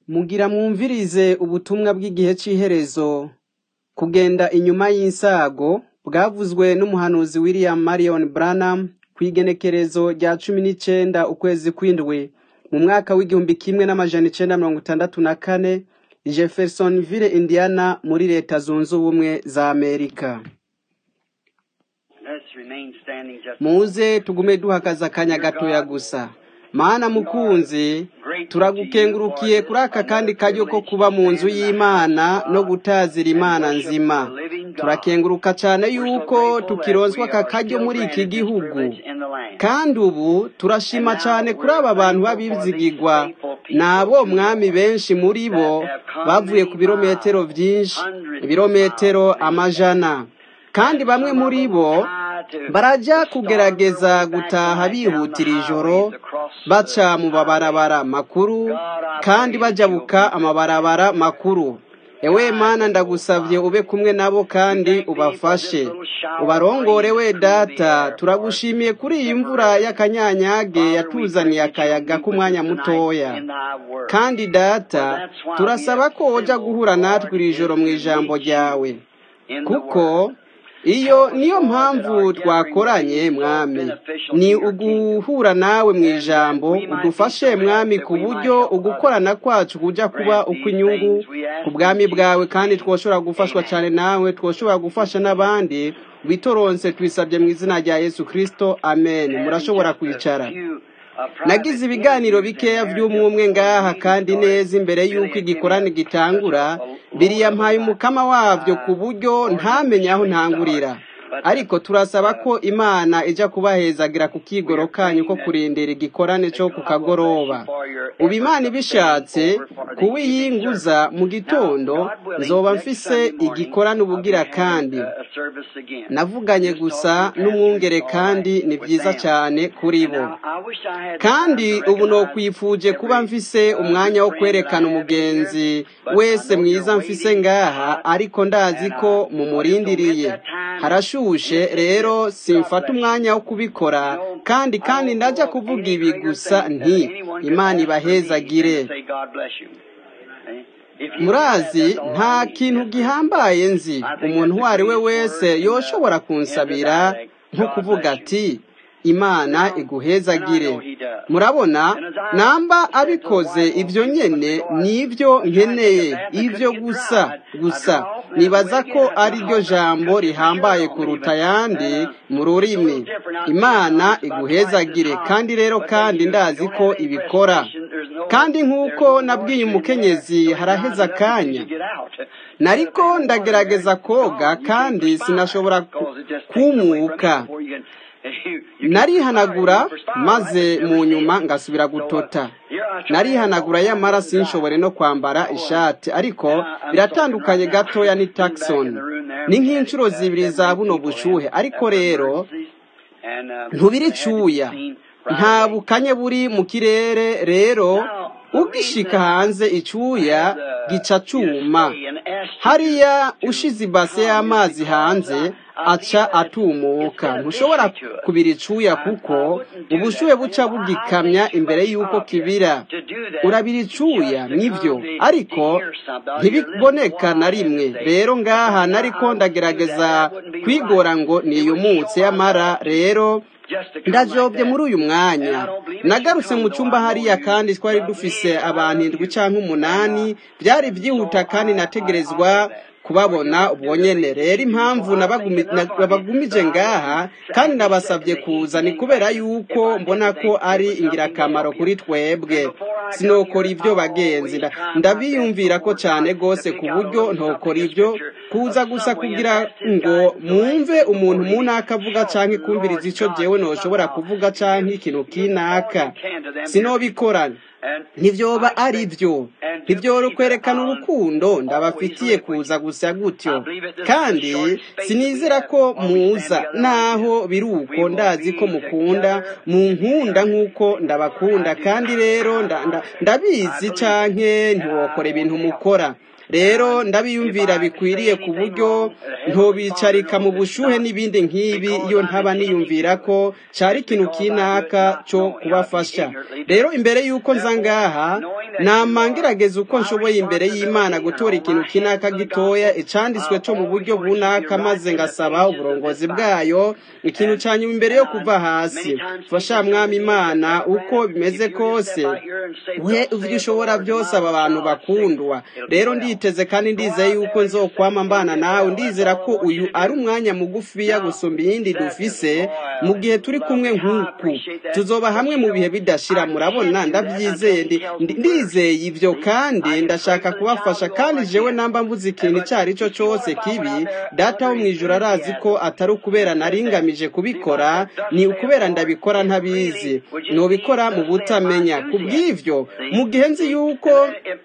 Mugira mwumvirize ubutumwa bw'igihe c'iherezo, kugenda inyuma y'insago, bwavuzwe n'umuhanuzi William Marion Branham kw'igenekerezo rya cumi n'icenda ukwezi kw'indwi, mu mwaka w'igihumbi kimwe n'amajana icenda mirongo itandatu na kane, i Jeffersonville, Indiana, muri leta zunze ubumwe za Amerika. Muze tugume duhagaze akanya gatoya gusa. Mana mukunzi, turagukengurukiye kuri aka kandi karyo ko kuba mu nzu y'Imana no gutazira Imana nzima. Turakenguruka cane yuko tukironswa aka karyo muri iki gihugu. Kandi ubu turashima cane kuri aba bantu b'abizigirwa. Nabo mwami benshi muri bo bavuye ku birometero vyinshi, ibirometero amajana. Kandi bamwe muri bo baraja kugerageza gutaha bihutira ijoro baca mu mabarabara makuru kandi bajabuka amabarabara makuru ewe mana ndagusavye ube kumwe nabo kandi ubafashe ubarongore we data turagushimiye kuri iyi mvura y'akanyanyage yatuzaniye akayaga k'umwanya mutoya kandi data turasaba ko woja guhura natwe iri joro mu ijambo ryawe kuko iyo niyo mpamvu twakoranye mwami ni uguhura nawe mu ijambo udufashe mwami ku buryo ugukorana kwacu kuja kuba uko inyungu ku bwami bwawe kandi twoshobora gufashwa cyane nawe twoshobora gufasha n'abandi bitoronse twisabye mu izina rya yesu kristo amen murashobora kwicara nagize ibiganiro bikeya by'umwumwe ngaha kandi neza imbere y'uko igikorane gitangura biriyampaye umukama wabyo ku buryo ntamenye aho ntangurira ariko turasaba ko imana ijya kubahezagira ku kigoro kanyu ko kurindira igikorane cyo ku kagoroba ubu imana ibishatse kuwiyinguza mu gitondo nzoba mfise igikorane ubugira kandi navuganye gusa n'umwungere kandi ni byiza cyane kuri bo kandi ubu nokwifuje kuba mfise umwanya wo kwerekana umugenzi wese mwiza mfise ngaha ariko ndazi ko mumurindiriye harashushe rero simfata umwanya wo kubikora kandi kandi ndaja kuvuga ibi gusa nti imana ibahezagire murazi nta kintu gihambaye nzi umuntu uwo ari we wese yoshobora kunsabira nko kuvuga ati imana iguhezagire murabona namba abikoze ibyo nyene nibyo nkeneye ibyo gusa gusa nibaza ko ari ryo jambo rihambaye kuruta ayandi mu rurimi imana iguhezagire kandi rero kandi ndazi ko ibikora kandi nk'uko nabwiye umukenyezi haraheza akanya nariko ndagerageza koga kandi sinashobora kumuka narihanagura maze mu nyuma ngasubira gutota narihanagura yamara sinshobore no kwambara ishati ariko biratandukanye gatoya ni Taxon ni nk'inshuro zibiri za buno bushuhe ariko rero ntubiricuya nta bukanye buri mu kirere rero ugishika hanze icuya gica cuma hariya ushize ibase y'amazi hanze aca atumuka ntushobora kubira icuya kuko ubushuhe buca bugikamya imbere y'uko kibira urabira icuya nibyo ariko ntibiboneka na rimwe rero ngaha nariko ndagerageza kwigora ngo niyumutse yamara rero ndajobye muri uyu mwanya nagarutse mu cyumba hariya kandi twari dufise abantu indwi cyangwa umunani byari byihuta kandi nategerezwa kubabona ubwo nyene rero impamvu nabagumije ngaha kandi nabasabye kuza ni kubera yuko mbona ko ari ingirakamaro kuri twebwe sinokora ibyo bagenzi ndabiyumvira ko cyane rwose ku buryo ntokora ibyo kuza gusa kugira ngo mwumve umuntu munaka avuga canke kumviriza ico jewe noshobora kuvuga canke ikintu kinaka sinobikorana ntibyoba ari byo ntibyoro kwerekana urukundo ndabafitiye kuza gusa gutyo kandi sinizera ko muza naho biri uko ndazi ko mukunda munkunda nk'uko ndabakunda kandi rero ndabizi canke ntiwokora ibintu mukora rero ndabiyumvira bikwiriye ku buryo ntobicarika mu bushuhe n'ibindi nk'ibi iyo ntaba niyumvira ko cari ikintu kinaka cyo kubafasha rero imbere y'uko nza ngaha nama ngerageza uko nshoboye imbere y'imana gutora ikintu kinaka gitoya icanditswe cyo mu buryo bunaka maze ngasaba uburongozi bwayo ikintu cya nyuma imbere yo kuva hasi fasha mwami imana uko bimeze kose we ivyo ushobora byose aba bantu bakundwa rero nditeze kandi ndizeye yuko nzokwama mbana nawe ndizera ko uyu ari umwanya mugufiya gusumba iyindi dufise mu gihe turi kumwe nk'uku tuzoba hamwe mu bihe bidashira murabona ndabyizeye ndizeye ibyo kandi ndashaka kubafasha kandi jewe namba mvuze ikintu icyo ari cyo cyose kibi data wo mu ijoro arazi ko atari ukubera naringamije kubikora ni ukubera ndabikora ntabizi nubikora mu butamenya ku bw'ivyo mu gihe nzi yuko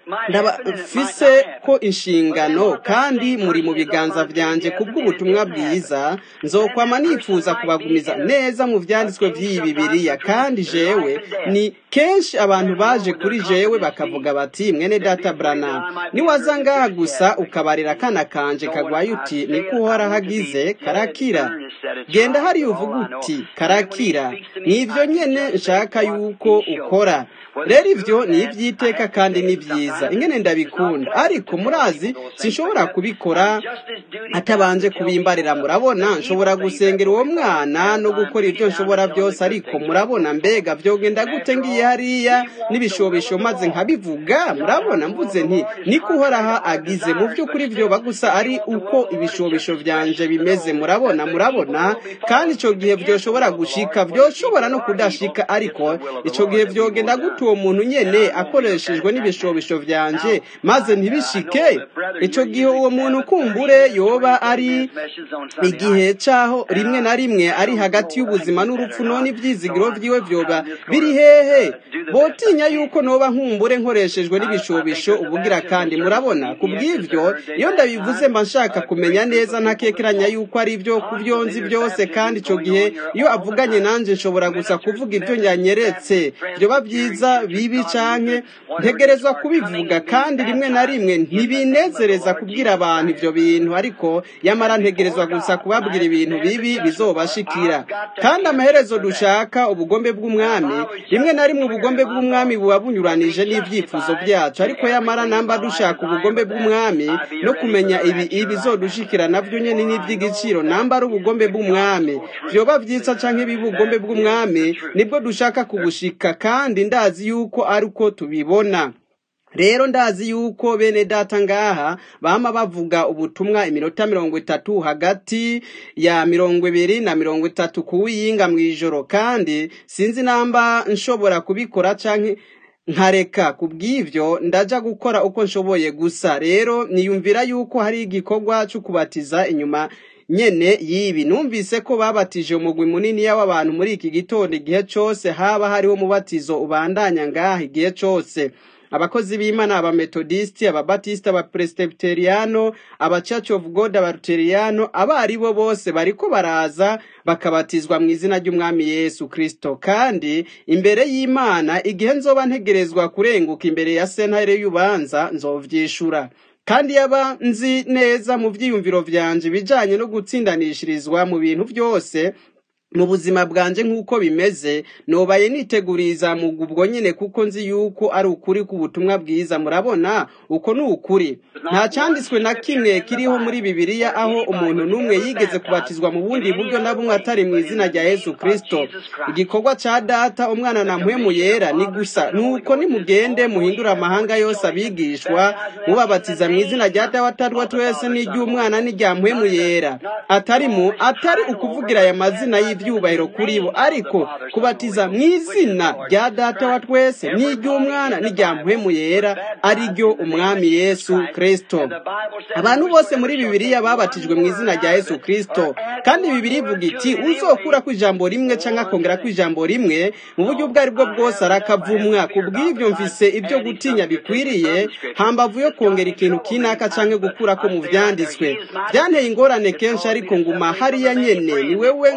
ndabafise ko inshingano kandi muri mu biganza vyanje kubw'ubutumwa bwiza nzokwama nifuza kubagumiza neza mu vyanditswe vy'iyi bibiriya kandi jewe ni kenshi abantu baje kuri jewe bakavuga bati mwene data branam niwaza ngaha gusa ukabarira akana kanje kagwaye uti niko uhora hagize karakira genda hariya uvuga uti karakira nivyo nyene nshaka yuko ukora rero ivyo ni ivy'iteka kandi ni vyiza ingene ndabikunda ariko murazi sinshobora kubikora atabanje kubimbarira murabona nshobora gusengera uwo mwana no gukora ibyo nshobora byose ariko murabona mbega vyogenda gute ngiye hariya n'ibishobisho maze nkabivuga murabona mvuze nti niko uhoraha agize mu vy'ukuri vyoba gusa ari uko ibishobisho vyanje bimeze murabona murabona kandi ico gihe vyoshobora gushika vyoshobora no kudashika ariko ico gihe vyogenda gute uwo muntu nyene akoreshejwe n'ibishobisho vyanje maze ntibishike ico gihe uwo muntu kumbure yoba ari igihe caho rimwe na rimwe ari hagati y'ubuzima n'urupfu none ivyizigiro vyiwe vyoba biri hehe botinya yuko noba nkumbure nkoreshejwe n'ibishobisho ubugira kandi murabona ku bw'ivyo iyo ndabivuze mba nshaka kumenya neza ntakekeranya yuko ari ivyo kuvyonzi byose kandi ico gihe iyo avuganye nanje nshobora gusa kuvuga ivyo nyanyeretse vyoba vyiza bibi canke ntegerezwa kubivuga kandi rimwe na rimwe ntibinezereza kubwira abantu ivyo bintu ariko yamara ntegerezwa gusa kubabwira ibintu bibi bizobashikira kandi amaherezo dushaka ubugombe bw'umwami rimwe na rimwe ubugombe bw'umwami buba bunyuranije n'ivyifuzo vyacu ariko yamara namba dushaka ubugombe bw'umwami no kumenya ibi ibizodushikira navyo nyene n'ivy'igiciro namba ari ubugombe bw'umwami vyoba vyiza canke biba ubugombe bw'umwami nibwo dushaka kubushika kandi ndazi yuko ari uko tubibona rero ndazi yuko bene data ngaha bama bavuga ubutumwa iminota mirongo itatu hagati ya mirongo ibiri na mirongo itatu kuwiyinga mw'ijoro kandi sinzi namba nshobora kubikora canke nkareka kubw'ivyo ndaja gukora uko nshoboye gusa rero niyumvira yuko hari igikorwa cyo kubatiza inyuma nyene yibi numvise ko babatije umugwi munini y'abantu muri iki gitondo igihe cose haba hariho umubatizo ubandanya ngaha igihe cose abakozi b'imana abametodisiti ababatisita abapresitebuteriyano aba church of god abaluteriyano abo ari bo bose bariko baraza bakabatizwa mu izina ry'umwami yesu kristo kandi imbere y'imana igihe nzoba ntegerezwa kurenguka imbere ya sentare y'ubanza nzovyishura kandi yaba nzi neza mu vyiyumviro vyanje bijanye no gutsindanishirizwa mu bintu vyose mu buzima bwanje nk'uko bimeze nobaye niteguriza mu ubwo nyene kuko nzi yuko ari ukuri k'ubutumwa bwiza murabona uko ni ukuri nta cyanditswe na kimwe kiriho muri bibiliya aho umuntu n'umwe yigeze kubatizwa mu bundi buryo na bumwe atari mu izina rya yesu kristo igikorwa ca data umwana na mpwemu yera ni gusa nuko nimugende muhindura amahanga yose abigishwa mubabatiza mu izina rya data wa twese n'iry'umwana n'irya mpwemu yera atari mu atari ukuvugira aya mazina y'ivyubahiro kuri bo ariko kubatiza mu izina rya data wa twese n'iry'umwana n'irya mpwemu yera ari ryo umwami yesu kristo abantu bose muri bibiliya babatijwe mu izina rya yesu kristo kandi bibiliya ivuga iti uzokura ku ijambo rimwe cyangwa akongera ku ijambo rimwe mu buryo ubwo ari bwo bwose arakavumwa ku bw'ibyo mfise ibyo gutinya bikwiriye hambavu yo kongera ikintu kinaka cyangwa gukura ko mu vyanditswe byanteye ingorane kenshi ariko nguma hariya nyene ni wewe nk'inzo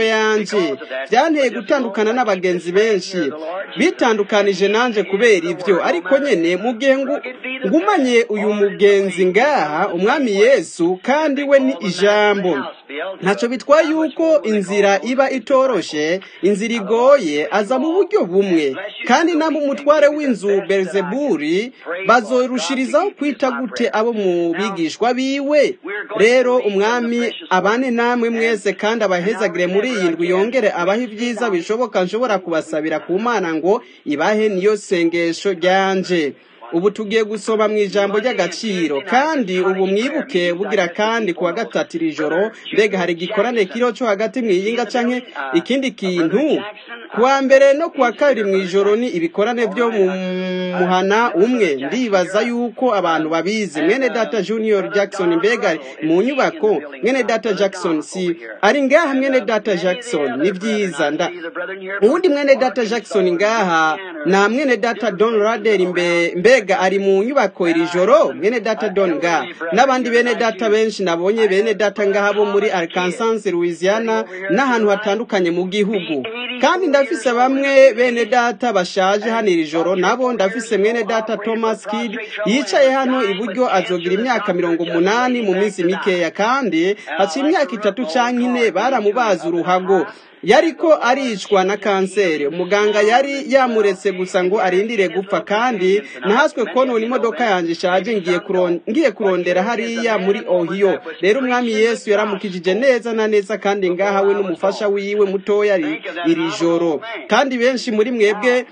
ingeso yanje byanteye gutandukana n'abagenzi benshi bitandukanije nanje kubera ibyo ariko nyene mu gihe ngumanye uyu mugenzi ngaha umwami yesu kandi we ni ijambo ntacyo bitwaye yuko inzira iba itoroshe inzira igoye aza mu buryo bumwe kandi nabo umutware w'inzu berzeburi bazorushirizaho kwita gute abo mu bigishwa biwe rero umwami abane namwe mwese kandi abahezagire muri iyi ndwi yongere abahe ibyiza bishoboka nshobora kubasabira ku mana ngo ibahe niyo sengesho ryanje ubu tugiye gusoma mu ijambo ry'agaciro kandi ubu mwibuke bugira kandi kuwa gatatu iri joro mbega hari igikorane kiriho cyo hagati mwiyinga canke ikindi kintu kuwa mbere no kuwa kabiri mu ijoro ni ibikorane byo mu muhana umwe ndibaza yuko abantu babizi mwene data junior jackson mbega mu nyubako mwene data jackson si ari ngaha mwene data jackson ni byiza nda uwundi mwene data jackson ngaha na mwene data don rader mbega mbega ari mu nyubako iri joro mwene data don nga n'abandi bene data benshi nabonye bene data ngaha bo muri arkansas louisiana n'ahantu hatandukanye mu gihugu kandi ndafise bamwe bene data bashaje hano iri joro nabo ndafise mwene data thomas kid yicaye hano iburyo azogira imyaka mirongo umunani mu minsi mikeya kandi haciye imyaka itatu canke ine baramubaza uruhago yariko aricwa na kanseri umuganga yari yamuretse gusa ngo arindire gupfa kandi nahaswe konona imodoka yanjye ishaje ngiye kurondera hariya muri ohiyo rero umwami yesu yaramukijije neza na neza kandi ngaha we n'umufasha wiwe mutoya iri joro kandi benshi muri mwebwe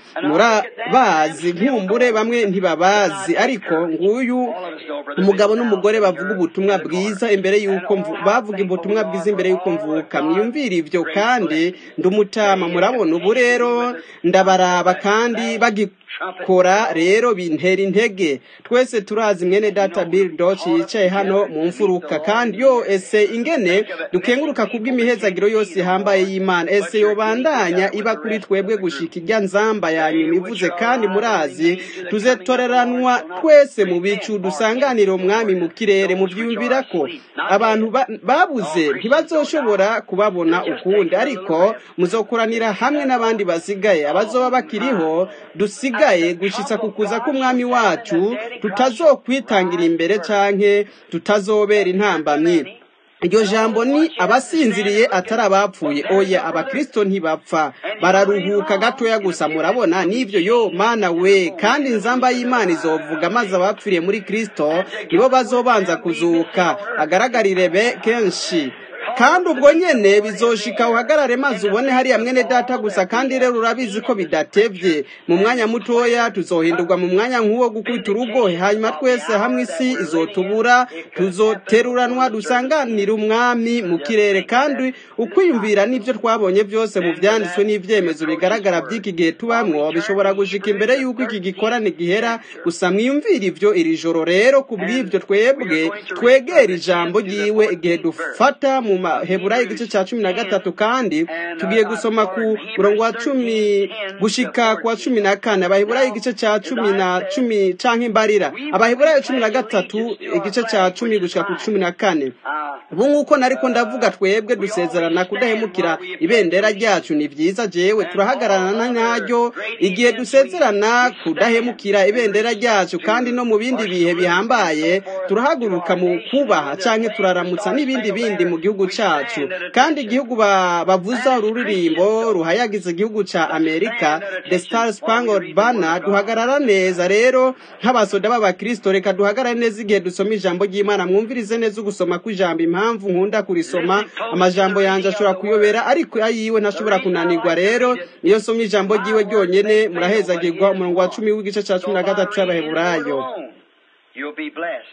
murabazi nkumbure bamwe ntibabazi ariko nguyu umugabo n'umugore bavuga ubutumwa bwiza imbere y'uko bavuga ubutumwa bwiza imbere y'uko mvuka mwiyumvire ibyo kandi ndumutama murabona ubu rero ndabaraba kandi bagikora rero bintera intege twese turazi mwene data bill doch yicaye hano mu mfuruka kandi yo ese ingene dukenguruka kubw'imihezagiro yose ihambaye y'imana ese yobandanya iba kuri twebwe gushika irya nzamba yanyuma ivuze kandi murazi tuzetoreranwa twese mu bicu dusanganira umwami mu kirere mubyumvira ko abantu babuze ntibazoshobora kubabona ukundi ariko muzokoranira hamwe n'abandi basigaye abazoba bakiriho dusigaye gushitsa ku kuza k'umwami wacu tutazokwitangira imbere canke tutazobera intambamyi iryo jambo ni abasinziriye atari abapfuye oya abakristo ntibapfa bararuhuka gatoya gusa murabona n'ibyo yo mana we kandi inzamba y'imana izovuga maze abapfiriye muri kristo nibo bazobanza kuzuka agaragarire be kenshi kandi ubwo nyene bizoshika uhagarare maze ubone hariya mwene data gusa kandi rero urabizi ko bidatevye mu mwanya mutoya tuzohindurwa mu mwanya nk'uwo gukubita urugo hanyuma twese hamwe isi izotubura tuzoteruranwa dusanganira umwami mu kirere kandi ukwiyumvira n'ibyo twabonye byose mu vyanditswe n'ivyemezo bigaragara by'iki gihe tubamwo bishobora gushika imbere y'uko iki gikorane gihera gusa mwiyumvira ivyo iri joro rero ku bw'ivyo twebwe twegera ijambo ryiwe igihe dufata mu maheburayo igice cya cumi na gatatu kandi tugiye gusoma ku murongo wa cumi gushika ku wa cumi na kane abaheburayo igice cya cumi na cumi canke imbarira abaheburayo cumi na gatatu igice cya cumi gushika ku cumi na kane ubu nk'uko nariko ndavuga twebwe dusezerana kudahemukira ibendera ryacu ni vyiza jewe turahagararana naryo igihe dusezerana kudahemukira ibendera ryacu kandi no mu bindi bihe bihambaye turahaguruka mu kubaha canke turaramutsa n'ibindi bindi mu gihugu cacu kandi igihugu bavuza ururirimbo ruhayagiza igihugu ca amerika the star spangled banner duhagarara neza rero nk'abasoda b'abakristo reka duhagarare neza igihe dusoma ijambo ry'imana mwumvirize neza ugusoma kw'ijambo impamvu nkunda kurisoma amajambo yanje ashobora kuyobera ariko ayiwe ntashobora kunanirwa rero iyo nsomye ijambo ryiwe ryonyene murahezagirwa umurongo wa cumi w'igice ca cumi na gatatu c'abaheburayo You'll be blessed.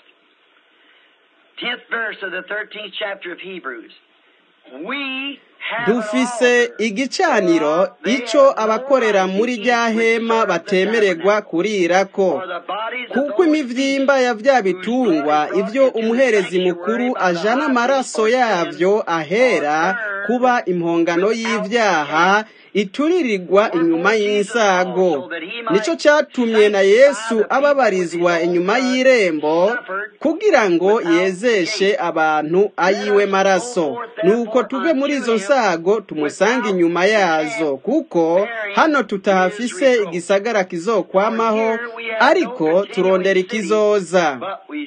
10th verse of the 13th chapter of Hebrews. We dufise igicaniro ico abakorera muri rya hema batemererwa kurirako kuko imivyimba ya vya bitungwa ivyo umuherezi mukuru ajana amaraso yavyo ahera kuba impongano y'ivyaha ituririrwa inyuma y'insago nicyo cyatumye na yesu ababarizwa inyuma y'irembo kugira ngo yezeshe abantu ayiwe maraso nuko tuve muri izo nsago tumusange inyuma yazo kuko hano tutahafise igisagara kizokwamaho ariko turondera ikizoza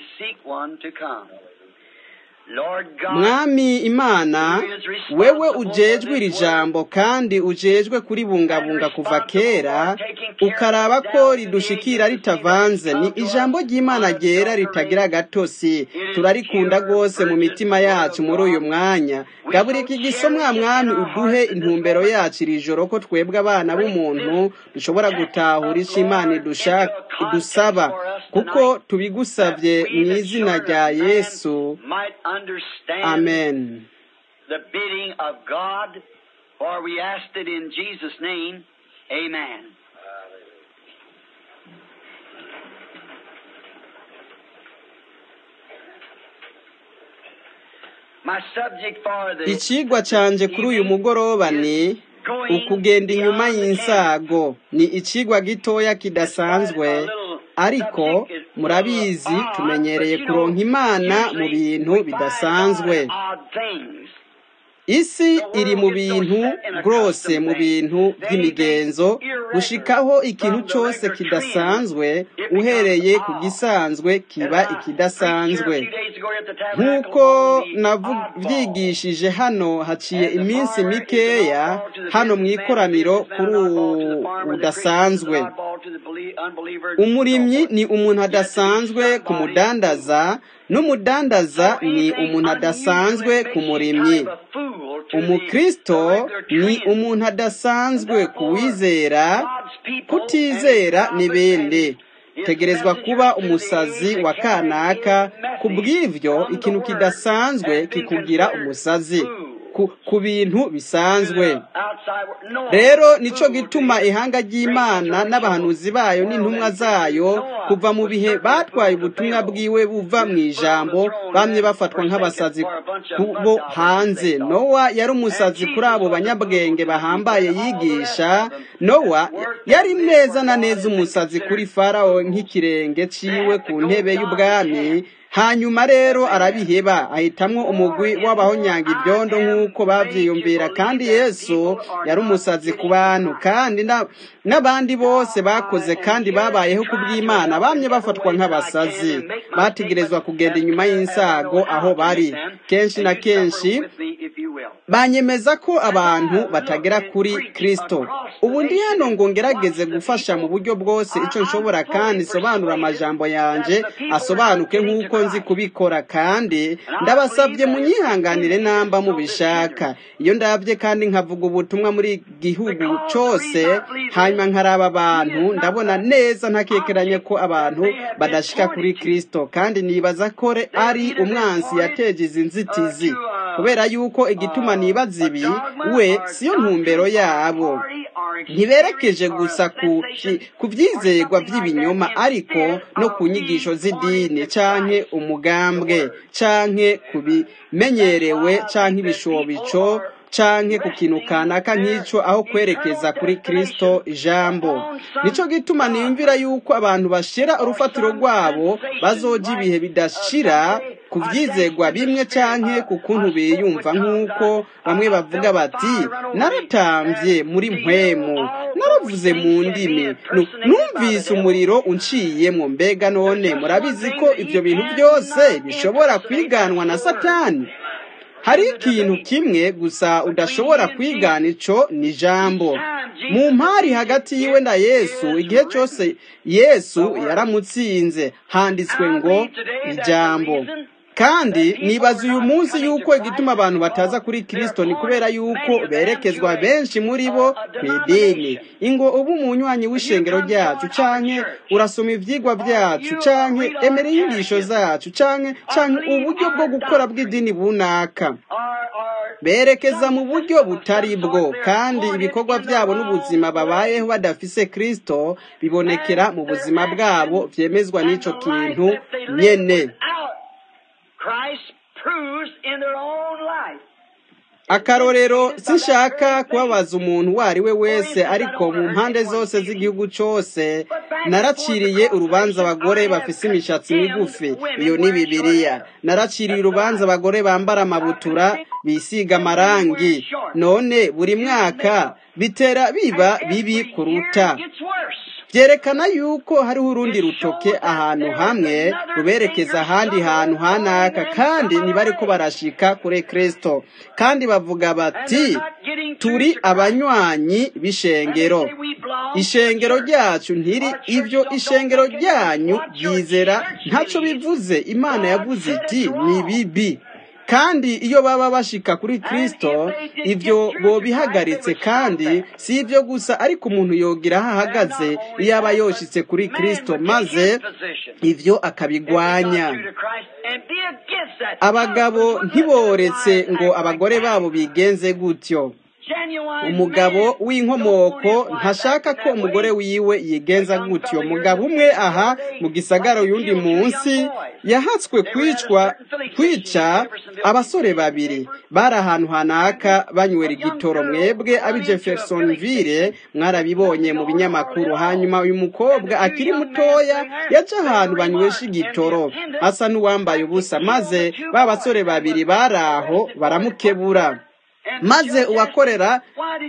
mwami imana wewe ujejwe iri jambo kandi ujejwe kuribungabunga kuva kera ukaraba ko ridushikira ritavanze ni ijambo ry'imana ryera ritagira agatosi turarikunda rwose mu mitima yacu muri uyu mwanya gaburika igisomwa mwami uduhe intumbero yacu iri joro ko twebwe abana b'umuntu dushobora gutahura icyo imana idusaba kuko tubigusabye mu izina rya yesu amen the bidding of God, for we asked it in Jesus' name. Amen. My subject for the ikigwa cyanjye kuri uyu mugoroba ni ukugenda inyuma y'insago ni ikigwa gitoya kidasanzwe ariko murabizi tumenyereye kuronka imana mu bintu bidasanzwe isi iri mu bintu rwose mu bintu by'imigenzo gushikaho ikintu cyose kidasanzwe uhereye ku gisanzwe kiba ikidasanzwe nk'uko nabyigishije hano haciye iminsi mikeya hano mu ikoraniro kuri ubu budasanzwe umurimyi ni umuntu adasanzwe ku mudandaza n'umudandaza ni umuntu adasanzwe ku murimyi umukristo ni umuntu adasanzwe ku wizera kutizera n'ibindi tegerezwa kuba umusazi wa kanaka ku bw'ibyo ikintu kidasanzwe kikugira umusazi ku bintu bisanzwe rero nicyo gituma ihanga ry'imana n'abahanuzi bayo n'intumwa zayo kuva mu bihe batwaye ubutumwa bwiwe buva mu ijambo bamye bafatwa nk'abasazi bo hanze nowa yari umusazi kuri abo banyabwenge bahambaye yigisha nowa yari neza na neza umusazi kuri farawo nk'ikirenge ciwe ku ntebe y'ubwami hanyuma rero arabiheba ahitamwo umugwi w'abahonyanga ibyondo nk'uko bavyiyumvira kandi yesu yari umusazi ku bantu kandi n'abandi bose bakoze kandi babayeho ku bw'imana bamye bafatwa nk'abasazi bategerezwa kugenda inyuma y'insago aho bari kenshi na kenshi banyemeza ko abantu batagera kuri kristo ubu ndi hano ngo ngerageze gufasha mu buryo bwose icyo nshobora kandi sobanura amajambo yanje asobanuke nk'uko nzi kubikora kandi ndabasabye munyihanganire namba mubishaka iyo ndabye kandi nkavuga ubutumwa muri gihugu cyose hanyuma nkaraba abantu ndabona neza ntakekeranye ko abantu badashika kuri kristo kandi nibaza ko ari umwansi yateje izi nzitizi kubera yuko igituma nibaza ibi we siyo ntumbero yabo ntiberekeje gusa ku byizerwa by'ibinyoma ariko no ku nyigisho z'idini canke umugambwe canke ku bimenyerewe canke ibishobico canke ku kintu kanaka nk'icyo aho kwerekeza kuri kristo ijambo nicyo gituma niyumvira yuko abantu bashira urufatiro rwabo bazoja ibihe bidashira ku byizerwa bimwe canke ku kuntu biyumva nk'uko bamwe bavuga bati naratambye muri mpwemu naravuze mu ndimi numvise umuriro unciyemo mbega none murabizi ko ibyo bintu byose bishobora kwiganwa na satani hari ikintu kimwe gusa udashobora kwigana ico ni ijambo mu mpari hagati yiwe na yesu igihe cyose yesu yaramutsinze handitswe ngo ijambo kandi nibaza uyu munsi yuko igituma abantu bataza kuri kirisito ni kubera yuko berekezwa benshi muri bo ku idini ingo uba umunywanyi w'ishengero ryacu canke urasoma ivyigwa byacu canke emera inyigisho zacu canke canke uburyo bwo gukora bw'idini bunaka berekeza mu buryo butari bwo kandi ibikorwa byabo n'ubuzima babayeho badafise kristo bibonekera mu buzima bwabo vyemezwa n'ico kintu nyene akarorero sinshaka kubabaza umuntu uwo ari we wese ariko mu mpande zose z'igihugu cyose naraciriye urubanza abagore bafise imishatsi migufi iyo ni bibiliya naraciriye urubanza abagore bambara amabutura bisiga amarangi none buri mwaka bitera biba bibi kuruta byerekana yuko hariho urundi rutoke ahantu hamwe ruberekeza ahandi hantu hanaka kandi ntibari ko barashika kuri kirisito kandi bavuga bati turi abanywanyi b'ishengero ishengero ryacu ntiri ibyo ishengero ryanyu ryizera ntacyo bivuze imana yavuze iti ni bibi kandi iyo baba bashika kuri kirisito ibyo bobihagaritse kandi si ibyo gusa ariko umuntu yogira aho ahagaze iyo aba yoshitse kuri kirisito maze ibyo akabigwanya abagabo ntiboretse ngo abagore babo bigenze gutyo umugabo w'inkomoko ntashaka ko umugore wiwe yigenza gutyo umugabo umwe aha mu gisagara y'undi munsi yahatswe kwicwa kwica abasore babiri bari ahantu hanaka banywera igitoro mwebwe abi jeffersonville mwarabibonye mu binyamakuru hanyuma uyu mukobwa akiri mutoya yaca ahantu banywesha igitoro asa n'uwambaye ubusa maze ba basore babiri bari aho baramukebura maze uwakorera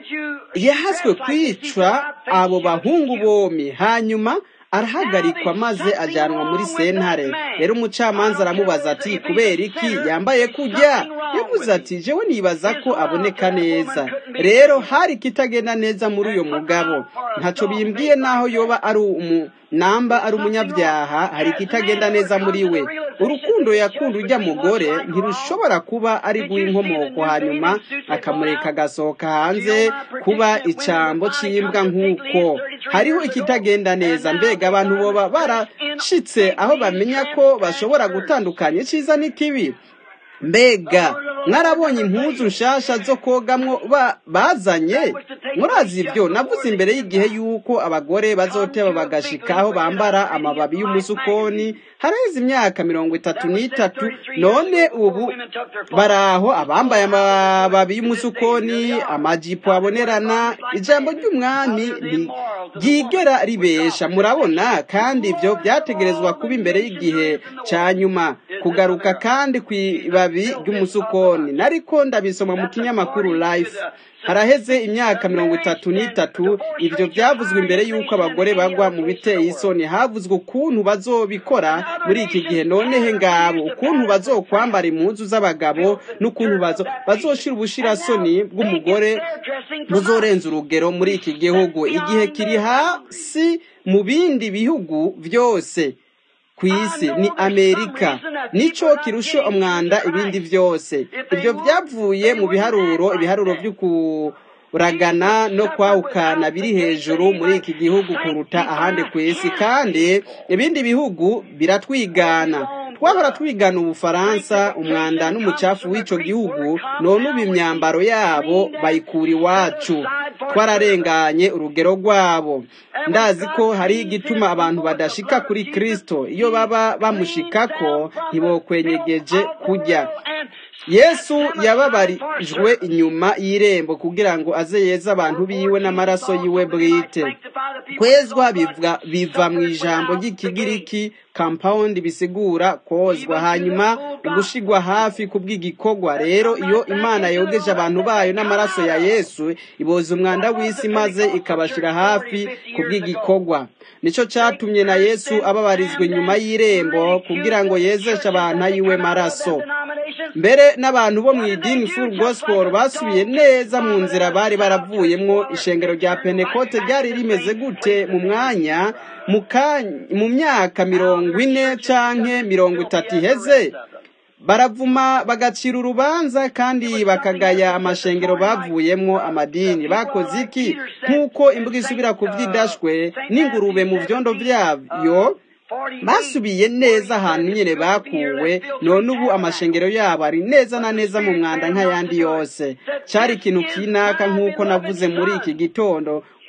yahaswe kwica abo bahungu bomi hanyuma arahagarikwa maze ajyanwa muri sentare rero umucamanza aramubaza ati kubera iki yambaye kujya yavuze ati jewe nibaza ko aboneka neza rero hari ikitagenda neza muri uyu mugabo ntacyo bimbwiye naho yoba ari umu namba ari umunyabyaha hari ikitagenda neza muri we urukundo yakunda ujya mugore ntirushobora kuba ari guha inkomoko hanyuma akamureka agasohoka hanze kuba icambo cy'imbwa nk'uko hariho ikitagenda neza mbega abantu boba barashitse aho bamenya ko bashobora gutandukanya icyiza n'ikibi mbega mwarabonye impuzu nshasha zo kogamwo bazanye murazi ibyo navuze imbere y'igihe y'uko abagore bazoteba bagashika aho bambara amababi y'umusukoni haraheze imyaka mirongo itatu n'itatu none ubu bari aho abambaye amababi y'umusukoni amajipo abonerana ijambo ry'umwami ryigera ribesha murabona kandi ibyo byategerezwa kuba imbere y'igihe cya nyuma kugaruka kandi ku ibabi ry'umusukoni nariko ndabisoma mu kinyamakuru life haraheze imyaka mirongo itatu n'itatu ibyo byavuzwe imbere y'uko abagore bagwa mu biteye isoni havuzwe ukuntu bazobikora muri iki gihe nonehe ngabo ukuntu bazokwambara impuzu z'abagabo n'ukuntu bazoshira ubushirasoni bw'umugore buzorenza urugero muri iki gihugu igihe kiri hasi mu bindi bihugu byose ku isi ni amerika nicyo kirusha umwanda ibindi byose ibyo byavuye mu biharuro ibiharuro by'ukuragana no kwawukana biri hejuru muri iki gihugu kuruta ahandi ku isi kandi ibindi bihugu biratwigana twahora twigana ubufaransa umwanda n'umucafu w'icyo gihugu none ubu imyambaro yabo bayikura iwacu twararenganye urugero rwabo ndazi ko hari igituma abantu badashika kuri kirisito iyo baba bamushikako ntibokwenyegeje kujya yesu yababarijwe inyuma y'irembo kugira ngo aze yeze abantu biwe n'amaraso yiwe bwite kwezwa biva mu ijambo ry'ikigiriki kampawundi bisigura kozwa hanyuma ugushigwa hafi kubw'igikorwa rero iyo imana yogeje abantu bayo n'amaraso ya yesu iboza umwanda w'isi maze ikabashyira hafi kubw'igikorwa nicyo cyatumye na yesu ababarizwa inyuma y'irembo kugira ngo yezeshe abantu ayiwe maraso mbere n'abantu bo mu idini full gospel basubiye neza mu nzira bari baravuyemo ishengero rya penekote ryari rimeze gute mu mwanya mu myaka mirongo ine canke mirongo itatu iheze baravuma bagacira urubanza kandi bakagaya amashengero bavuyemo amadini bakoze iki nk'uko imbuga isubira ku byidashwe n'ingurube mu byondo byayo basubiye neza ahantu nyine bakuwe none ubu amashengero yabo ari neza na neza mu mwanda nk'ayandi yose cyari ikintu kinaka nk'uko navuze muri iki gitondo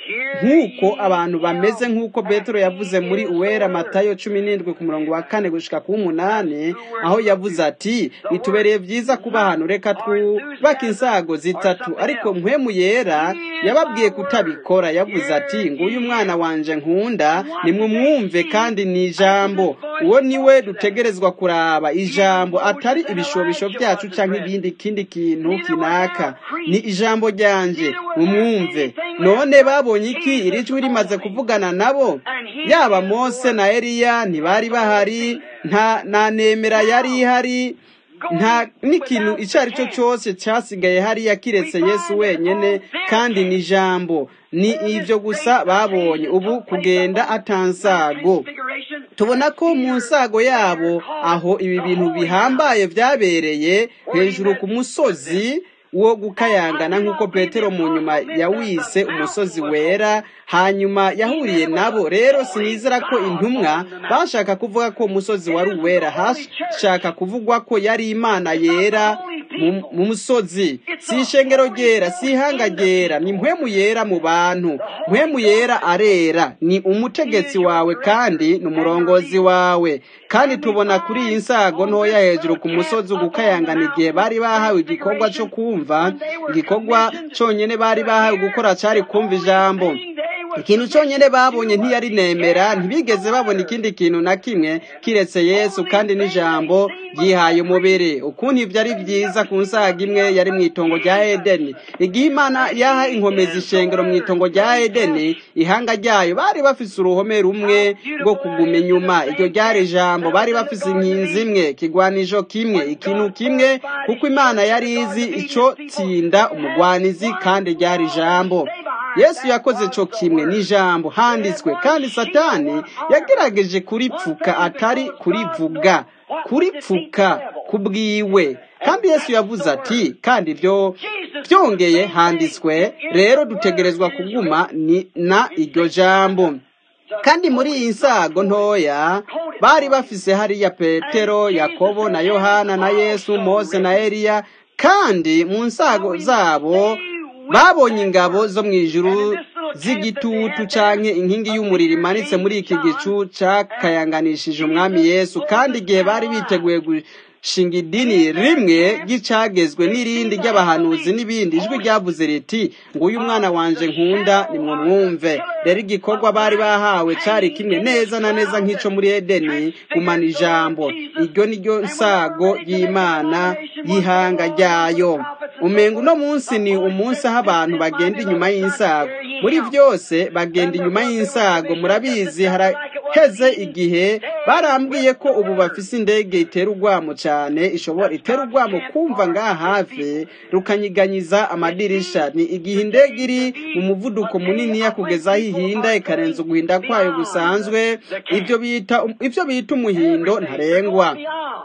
nk'uko abantu bameze nk'uko petero yavuze muri uwera matayo cumi n'indwi ku murongo wa kane gushika ku w'umunani aho yavuze ati bitubereye byiza kuba ahantu reka twubake insago zitatu ariko mpwemu yera yababwiye kutabikora yavuze ati nguyu umwana wanje nkunda nimumwumve kandi ni ijambo uwo niwe dutegerezwa kuraba ijambo atari ibishobisho byacu cyangwa ibindi kindi kintu kinaka ni ijambo ryanje mumwumve none babonye iki iri jwi rimaze kuvugana nabo yaba mose na eliya ntibari bahari nta na nemera yari ihari nta n'ikintu icyo ari cyo cyose cyasigaye hariya kiretse yesu wenyine kandi ni ijambo ni ibyo gusa babonye ubu kugenda atansago tubona ko mu nsago yabo aho ibi bintu bihambaye byabereye hejuru ku musozi wo gukayangana nk'uko petero mu nyuma yawise umusozi wera hanyuma yahuriye nabo rero sinizera ko intumwa bashaka kuvuga ko umusozi wari uwera hashaka kuvugwa ko yari imana yera mu musozi si ishengero ryera si ihanga ryera ni mpwemu yera mu bantu mpwemu yera arera ni umutegetsi wawe kandi ni umurongozi wawe kandi tubona kuri iyi nsago ntoya hejuru ku musozi ugukayangana igihe bari bahawe igikorwa cyo kumva igikorwa cyonyine bari bahawe gukora cyari kumva ijambo ikintu cyonyine babonye ntiyari nemera ntibigeze babona ikindi kintu na kimwe kiretse yesu kandi n'ijambo ryihaye umubiri ukuntu ibyo ari byiza ku nsaga imwe yari mu itongo rya edeni igihe imana yaha inkomezi ishengero mu itongo rya edeni ihanga ryayo bari bafise uruhome rumwe rwo kuguma inyuma iryo ryari ijambo bari bafise inkinzi imwe kigwanijo kimwe ikintu kimwe kuko imana yari izi icyo tsinda umugwanizi kandi ryari ijambo yesu yakoze cyo kimwe n'ijambo handitswe kandi satani yagerageje kuripfuka atari kurivuga kuripfuka kubwiwe kandi yesu yavuze ati kandi ibyo byongeye handitswe rero dutegerezwa kuguma ni na iryo jambo kandi muri iyi nsago ntoya bari bafise hariya petero yakobo na yohana na yesu mose na eliya kandi mu nsago zabo babonye ingabo zo mu ijuru z'igitutu canke inkingi y'umuriro imanitse muri iki gicu cakayanganishije umwami yesu kandi igihe bari biteguye gushinga idini rimwe ry'icagezwe n'irindi ry'abahanuzi n'ibindi ijwi ryavuze riti nguyu umwana wanje nkunda nimwe mwumve rero igikorwa bari bahawe cari kimwe neza na neza nk'ico muri edeni gumana ijambo iryo ni ryo nsago y'imana y'ihanga ryayo umenga uno munsi ni umunsi aho abantu bagenda inyuma y'insago muri byose bagenda inyuma y'insago murabizi haraheze igihe barambwiye ko ubu bafise indege itera urwamo cyane ishobora itera urwamo kumva ngaha hafi rukanyiganyiza amadirisha ni igihe indege iri mu muvuduko munini kugeza aho ihinda ikarenza uguhinda kwayo gusanzwe ibyo bita ibyo bita umuhindo ntarengwa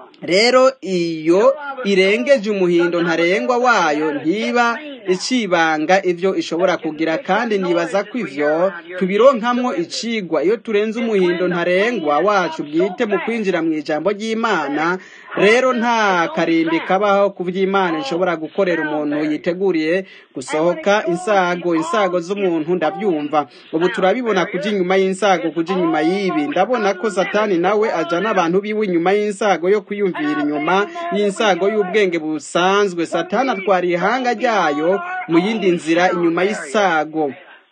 rero iyo irengeje umuhindo ntarengwa wayo ntiba icibanga ibyo ishobora kugira kandi nibaza ko ivyo tubironkamwo icigwa iyo turenze umuhindo ntarengwa wacu bwite mu kwinjira mu ijambo ry'imana rero nta karimbi kabaho ku by'imana ishobora gukorera umuntu yiteguriye gusohoka insago insago z'umuntu ndabyumva ubu turabibona kuja inyuma y'insago kuja inyuma y'ibi ndabona ko satani nawe ajana abantu biwe inyuma y'insago yo kwiyumvira inyuma y'insago y'ubwenge busanzwe satani atwara ihanga ryayo mu yindi nzira inyuma y'isago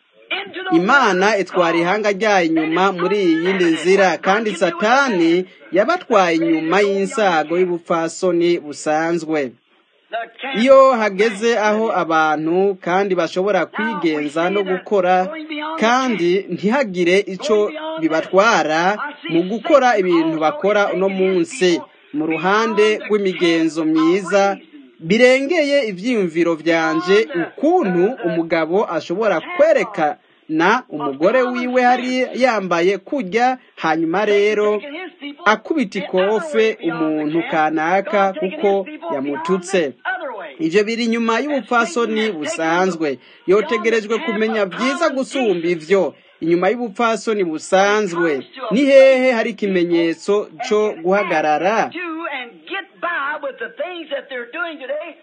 imana itwara ihanga ryayo inyuma muri iyi yindi nzira kandi satani yabatwaye inyuma y'insago y'ubupfasoni busanzwe iyo hageze aho abantu kandi bashobora kwigenza no gukora kandi ntihagire icyo bibatwara mu gukora ibintu bakora uno munsi mu ruhande rw'imigenzo myiza birengeye ibyiyumviro byanje ukuntu umugabo ashobora kwerekana umugore wiwe hari yambaye kujya hanyuma rero akubita ikofe umuntu kanaka kuko yamututse ibyo biri inyuma y'ubupfasoni busanzwe yotegerejwe kumenya byiza gusumba ivyo inyuma y'ubupfasoni busanzwe ni hehe hari ikimenyetso cyo guhagarara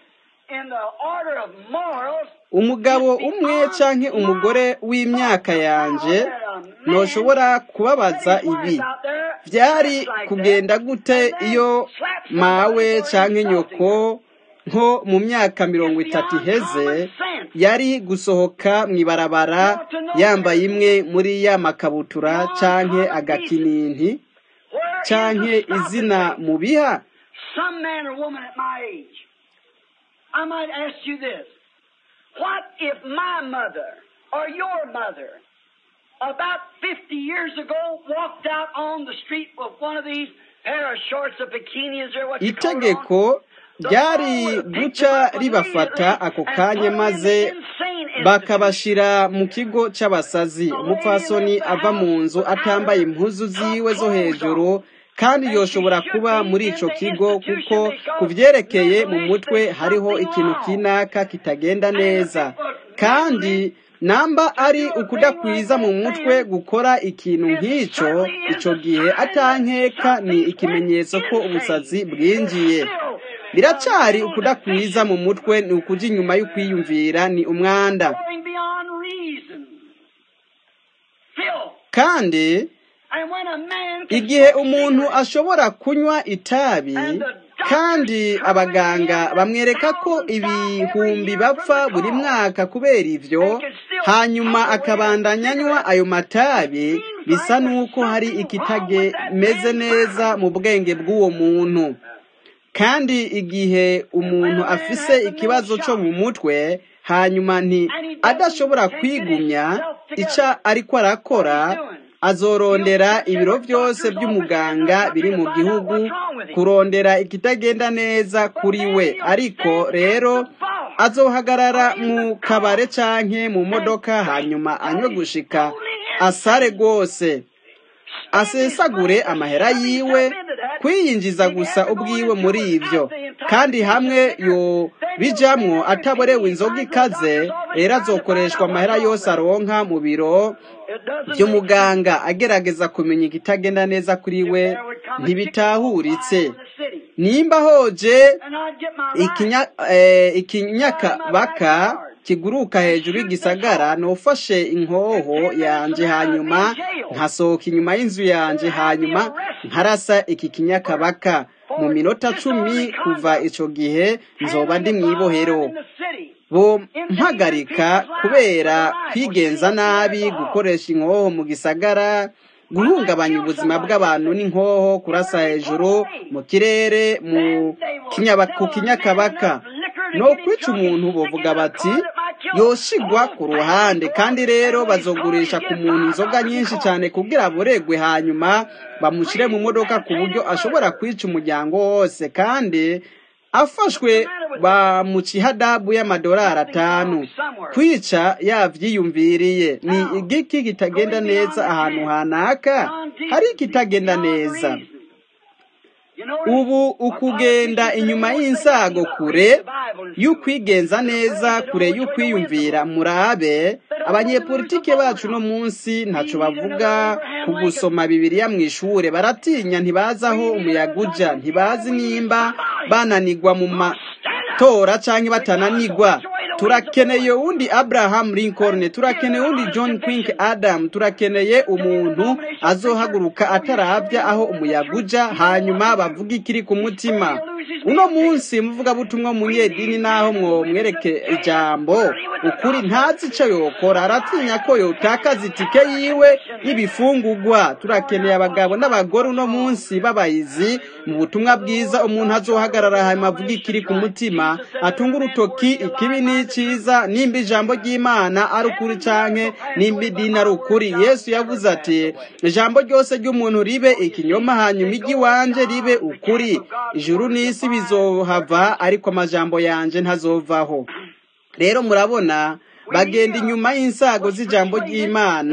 in the order of morals, umugabo umwe canke umugore w'imyaka yanje ntoshobora kubabaza ibi byari kugenda gute iyo mawe canke nyoko nko mu myaka mirongo itatu iheze yari gusohoka mu ibarabara yambaye imwe muri ya makabutura canke agakininti where canke is the izina prophecy? mu biha Some man or woman at my age. I might ask you this. What if my mother or your mother about 50 years ago walked out on the street with one of these pair of shorts of bikinis or what you call it on? itegeko ryari guca ribafata ako kanya maze bakabashira mu kigo c'abasazi umupfasoni ava mu nzu atambaye impuzu ziwe zo hejuru kandi yoshobora kuba muri ico kigo kuko ku vyerekeye mu mutwe hariho ikintu kinaka kitagenda neza kandi namba ari ukudakwiza mu mutwe gukora ikintu nk'ico ico gihe atankeka ni ikimenyetso ko ubusazi bwinjiye biracari ukudakwiza mu mutwe ni ukuja inyuma y'ukwiyumvira ni umwanda Going beyond reason. Filth. kandi And when a man can igihe smoke umuntu cigarettes, ashobora kunywa itabi kandi abaganga bamwereka ko ibihumbi bapfa buri mwaka kubera ivyo hanyuma akabandanya anywa ayo matabi bisa n'uko hari ikitameze neza mu bwenge bw'uwo muntu kandi igihe umuntu afise ikibazo cyo mu mutwe hanyuma nti adashobora kwigumya icyo ariko arakora azorondera ibiro byose by'umuganga biri mu gihugu kurondera ikitagenda neza kuri we ariko rero azohagarara mu kabare canke mu modoka hanyuma anywe gushika asare rwose asesagure amahera yiwe kwiyinjiza gusa ubwiwe muri ivyo kandi hamwe yo bijamwo ataborewe inzoga ikaze rero azokoreshwa amahera yose aronka mu biro by'umuganga agerageza kumenya ikitagenda neza kuri we ntibitahuritse nimba hoje ikinya eh, ikinyakabaka kiguruka hejuru y'igisagara nufashe inkoho yanje hanyuma nkasohoka inyuma y'inzu yanje hanyuma nkarasa iki kinyakabaka mu minota cumi kuva ico gihe nzoba ndi mw'ibohero bo mpagarika kubera kwigenza nabi gukoresha inkoho mu gisagara guhungabanya ubuzima bw'abantu n'inkoho kurasa hejuru mu kirere mu kinyaba- ku kinyakabaka no kwica umuntu bovuga bati yoshigwa ku ruhande kandi rero bazogurisha ku muntu inzoga nyinshi cyane kugira aburegwe hanyuma bamushyire mu modoka ku buryo ashobora kwica umuryango wose kandi afashwe bamuca ihadabu y'amadolari atanu kwica yavyiyumviriye ni igiki kitagenda neza ahantu hanaka hari ikitagenda neza ubu ukugenda inyuma y'insago kure y'ukwigenza neza kure y'ukwiyumvira murabe abanyepolitike bacu no munsi ntaco bavuga ku gusoma bibiliya mu ishure baratinya ntibazi aho umuyaga uja ntibazi nimba bananigwa mu matora canke batananigwa turakeneye uwundi abraham lincoln turakeneye uwundi john quink adam turakeneye umuntu azohaguruka atarabya aho umuyaga uja hanyuma bavuga ikiri ku mutima uno munsi muvugabutumwa munyedini naho mwomwereke ijambo ukuri ntazi ico yokora aratinya ko yotakaza itike yiwe y'ibifungurwa turakeneye abagabo n'abagore uno munsi b'abayizi mu butumwa bwiza umuntu azohagarara hanyuma avuga ikiri ku mutima atunga urutoki ikibi n'iciza nimba ijambo ry'imana ari ukuri canke nimba idini ari ukuri yesu yavuze ati ijambo ryose ry'umuntu ribe ikinyoma hanyuma iry'iwanje ribe ukuri ijuru n'isi bizohava ariko amajambo yanje ntazovaho rero murabona bagenda inyuma y'insago z'ijambo ry'imana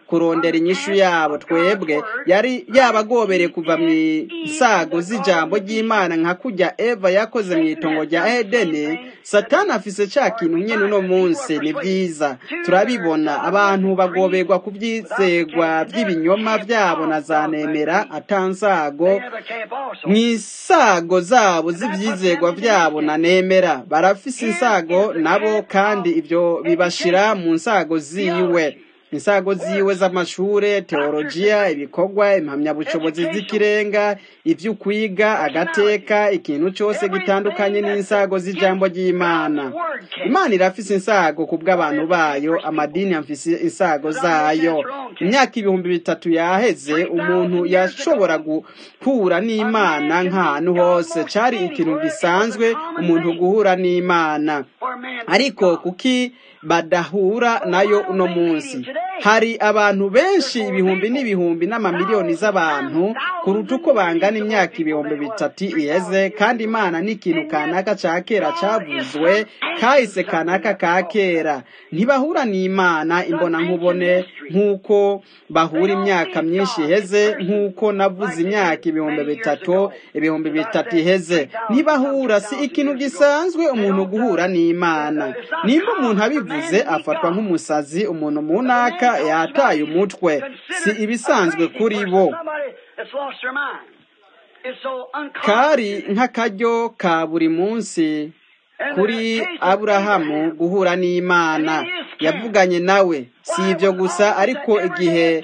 kurondera inyishu yabo twebwe yari yabagobereye kuva mu isago z'ijambo ry'imana nka kujya eva yakoze mu itongo rya edeni satani afise cya kintu nyine uno munsi ni byiza turabibona abantu bagoberwa ku byizegwa by'ibinyoma byabo na za nemera atansago mu isago zabo z'ibyizegwa byabo na nemera barafise insago nabo kandi ibyo bibashira mu nsago ziwe insago ziwe z'amashure teologiya ibikorwa impamyabushobozi z'ikirenga ibyo ukwiga agateka ikintu cyose gitandukanye n'insago z'ijambo ry'imana imana irafise insago ku bw'abantu bayo amadini afise insago zayo imyaka ibihumbi bitatu yaheze umuntu yashobora guhura n'imana nk'ahantu hose cyari ikintu gisanzwe umuntu guhura n'imana ariko kuki badahura nayo uno munsi hari abantu benshi ibihumbi n'ibihumbi n'amamiliyoni z'abantu kuruta uko bangana imyaka ibihumbi bitatu iheze kandi imana ni ikintu kanaka ca kera cavuzwe kahise kanaka ka kera ntibahura n'imana imbona nkubone nk'uko bahura imyaka myinshi iheze nk'uko navuze imyaka ibihumbi bitatu ibihumbi bitatu iheze ntibahura si ikintu gisanzwe umuntu guhura n'imana nimba umuntu abivuze afatwa nk'umusazi umuntu mu ntaka yataye umutwe si ibisanzwe kuri bo kari nk'akaryo ka buri munsi kuri aburahamu guhura n'imana yavuganye nawe si ibyo gusa ariko igihe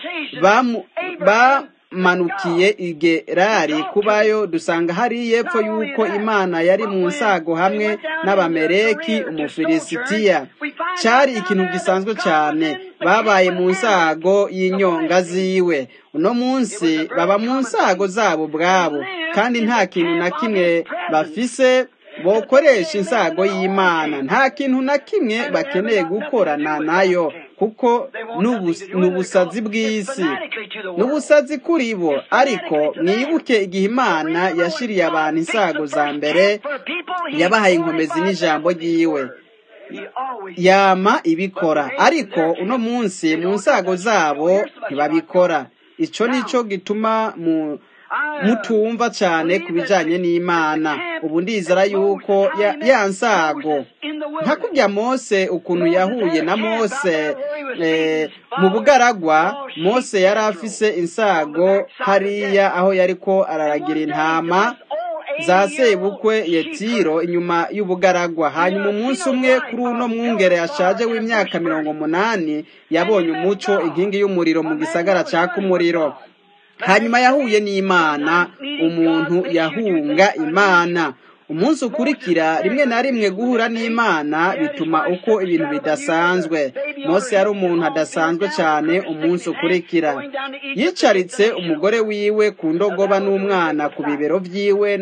bamanukiye igerari kubayo dusanga hari y'epfo y'uko imana yari mu nsago hamwe n'abamereki umufilisitiya cyari ikintu gisanzwe cyane babaye mu nsago y'inyonga ziwe uno munsi baba mu nsago zabo ubwabo kandi nta kintu na kimwe bafise bokoresha insago y'imana nta kintu na kimwe bakeneye gukorana nayo kuko ni ubusazi bw'isi ni ubusazi kuri bo ariko mwibuke igihe imana yashiriye abantu insago za mbere yabahaye inkomezi n'ijambo ry'iwe yama ibikora ariko uno munsi mu nsago zabo ntibabikora icyo nicyo gituma mu mutumva cyane ku bijyanye n'imana ubu ndizera yuko ya nsago nka kujya mose ukuntu yahuye na mose mu bugaragwa mose yari afise insago hariya aho yari ko araragira intama za sebukwe yetiro inyuma y'ubugaragwa hanyuma umunsi umwe kuri uno mwungere yashaje w'imyaka mirongo umunani yabonye umuco inkingi y'umuriro mu gisagara cyaka umuriro hanyuma yahuye n'imana umuntu yahunga imana umunsi ukurikira rimwe na rimwe guhura n'imana bituma uko ibintu bidasanzwe mose yari umuntu adasanzwe cyane umunsi ukurikira yicaritse umugore wiwe ku ndogoba n'umwana ku bibero byiwe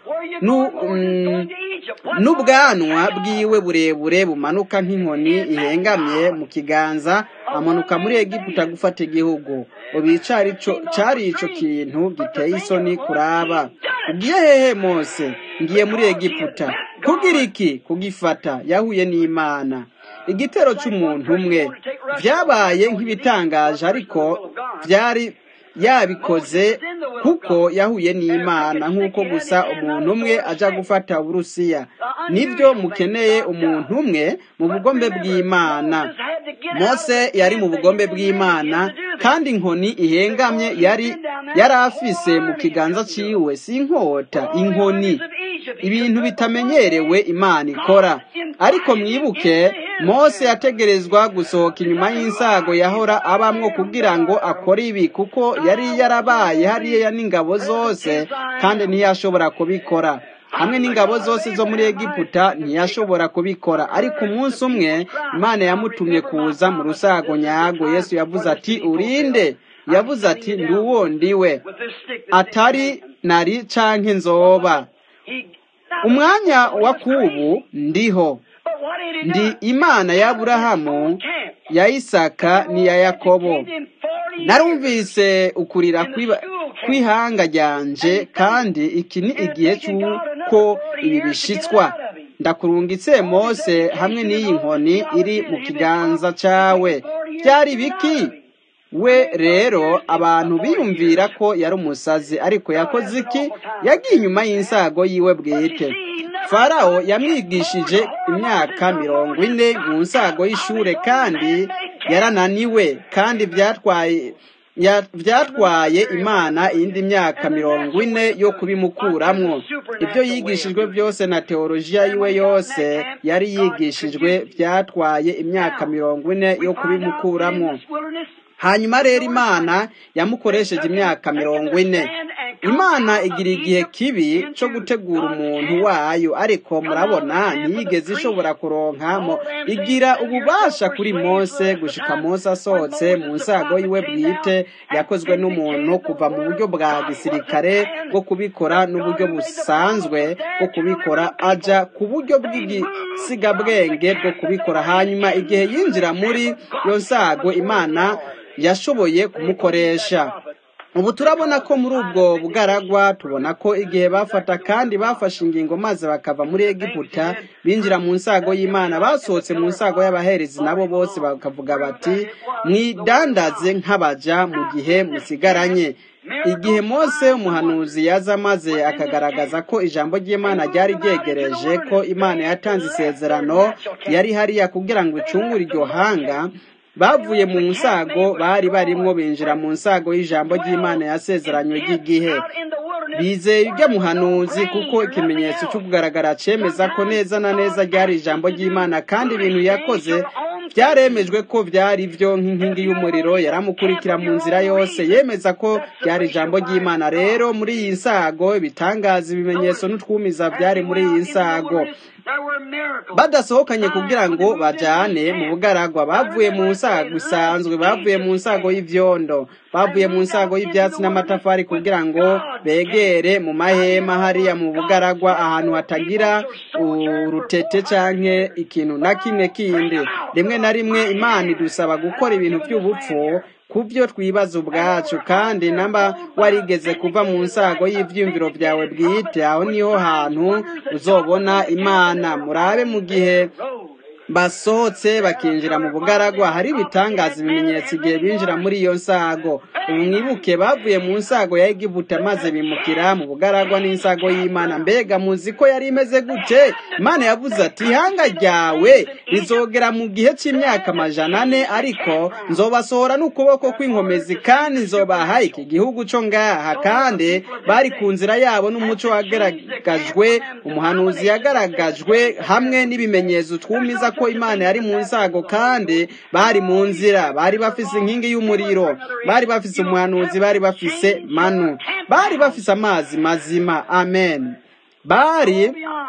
n'ubwanwa bwiwe burebure bumanuka nk'inkoni ihengamye mu kiganza amanuka muri egiputa gufata igihugu ubu cyari icyo kintu giteye isoni kuraba ugiye hehe mose ngiye muri egiputa kugira iki kugifata yahuye n'imana igitero cy'umuntu umwe byabaye nk'ibitangaje ariko byari yabikoze kuko yahuye n'imana nk'uko gusa umuntu umwe ajya gufata uburusiya nibyo mukeneye umuntu umwe mu bugombe bw'imana mose yari mu bugombe bw'imana kandi inkoni ihengamye yari yari afise mu kiganza cyiwe si inkota inkoni ibintu bitamenyerewe imana ikora ariko mwibuke mose yategerezwa gusohoka inyuma y'insago yahora abamwo kugira ngo akore ibi kuko yari yarabaye hariya n'ingabo zose kandi ntiyashobora kubikora hamwe n'ingabo zose zo muri egiputa ntiyashobora kubikora ariko umunsi umwe imana yamutumye kuza mu rusago nyago yesu yavuze ati urinde yavuze ati nduwo ndiwe atari nari canke nzoba umwanya wa kubu ndiho ndi imana y'aburahamu ya isaka n'iya yakobo narumvise ukurira kw'ihanga ryanje kandi iki ni igihe cy'uko ibi bishitswa ndakurungitse mose hamwe n'iyi nkoni iri mu kiganza cyawe byari biki we rero abantu biyumvira ko yari umusazi ariko yakoze iki yagiye inyuma y'insago yiwe bwite farawo yamwigishije imyaka mirongo ine mu nsago y'ishure kandi yarananiwe kandi byatwaye byatwaye imana iyindi myaka mirongo ine yo kubimukuramwo ibyo yigishijwe byose na teolojiya yiwe yose yari yigishijwe byatwaye imyaka mirongo ine yo kubimukuramwo hanyuma rero imana yamukoresheje imyaka mirongo ine imana igira igihe kibi cyo gutegura umuntu wayo ariko murabona ntiyigeze ishobora kuronkamo igira ububasha kuri mose gushika mose asohotse mu nsago yiwe bwite yakozwe n'umuntu kuva mu buryo bwa gisirikare bwo kubikora n'uburyo busanzwe bwo kubikora aja ku buryo bw'igisigabwenge bwo kubikora hanyuma igihe yinjira muri iyo nsago imana yashoboye kumukoresha ubu turabona ko muri ubwo bugaragwa tubona ko igihe bafata kandi bafashe ingingo maze bakava muri egiputa binjira mu nsago y'imana basohotse mu nsago y'abaherezi nabo bose bakavuga bati mwidandaze nk'abaja mu gihe musigaranye igihe mose umuhanuzi yaza maze akagaragaza ko ijambo ry'imana ryari ryegereje ko imana yatanze isezerano yari hariya kugira ngo icungure iryo hanga bavuye mu nsago bari barimwo binjira mu nsago y'ijambo ry'imana yasezeranywe ry'igihe bizeye ibyo muhanuzi kuko ikimenyetso cyo kugaragara cyemeza ko neza na neza ryari ijambo ry'imana kandi ibintu yakoze byaremejwe ko byari byo nk'inkingi y'umuriro yaramukurikira mu nzira yose yemeza ko byari ijambo ry'imana rero muri iyi nsago ibitangaza ibimenyetso n'utwumiza byari muri iyi nsago badasohokanye kugira ngo bajyane mu bugaragwa bavuye mu nsago isanzwe bavuye mu nsago y'ibyondo bavuye mu nsago y'ibyatsi n'amatafari kugira ngo begere mu mahema hariya mu bugaragwa ahantu hatagira urutete cyangwa ikintu na kimwe kindi rimwe na rimwe imana idusaba gukora ibintu by'ubupfu ku byo twibaza ubwacu kandi namba warigeze kuva mu nsago y'ibyiyumviro byawe bwite aho niho hantu uzobona imana murabe mu gihe basohotse bakinjira mu bugaragwa hari ibitangaza ibimenyetso igihe binjira muri iyo nsago ubu mwibuke bavuye mu nsago ya egibuta maze bimukira mu bugaragwa n'insago y'imana mbega muzi ko yari imeze gute imana yavuze ati ihanga ryawe rizogera mu gihe cy'imyaka amajana ane ariko nzobasohora n'ukuboko kw'inkomezi kandi nzobaha iki gihugu cyo ngaha kandi bari ku nzira yabo n'umuco wagaragajwe umuhanuzi yagaragajwe hamwe n'ibimenyetso twumiza ko imana yari mu nsago kandi bari mu nzira bari bafise inkingi y'umuriro bari bafise umuhanuzi bari bafise manu bari bafise amazi mazima amen bari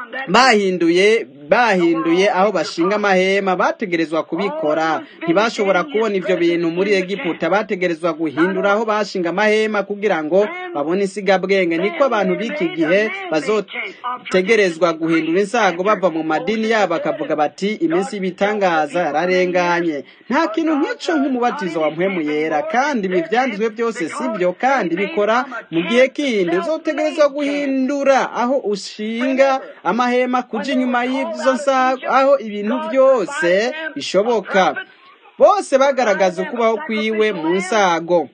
bahinduye bahinduye aho bashinga amahema bategerezwa kubikora ntibashobora kubona ibyo bintu muri egiputa bategerezwa guhindura aho bashinga amahema kugira ngo babone insigabwenge niko abantu b'iki gihe bazotegerezwa guhindura insago bava mu madini yabo bakavuga bati iminsi y'ibitangaza yararenganye nta kintu nk'icyo nk'umubatizo wa mpwemu yera kandi ibi byanditswe byose si byo kandi bikora mu gihe kindi uzotegerezwa guhindura aho ushinga amahema kuja inyuma y'ibyo nsago aho ibintu byose bishoboka bose bagaragaza ukubaho kwiwe mu nsago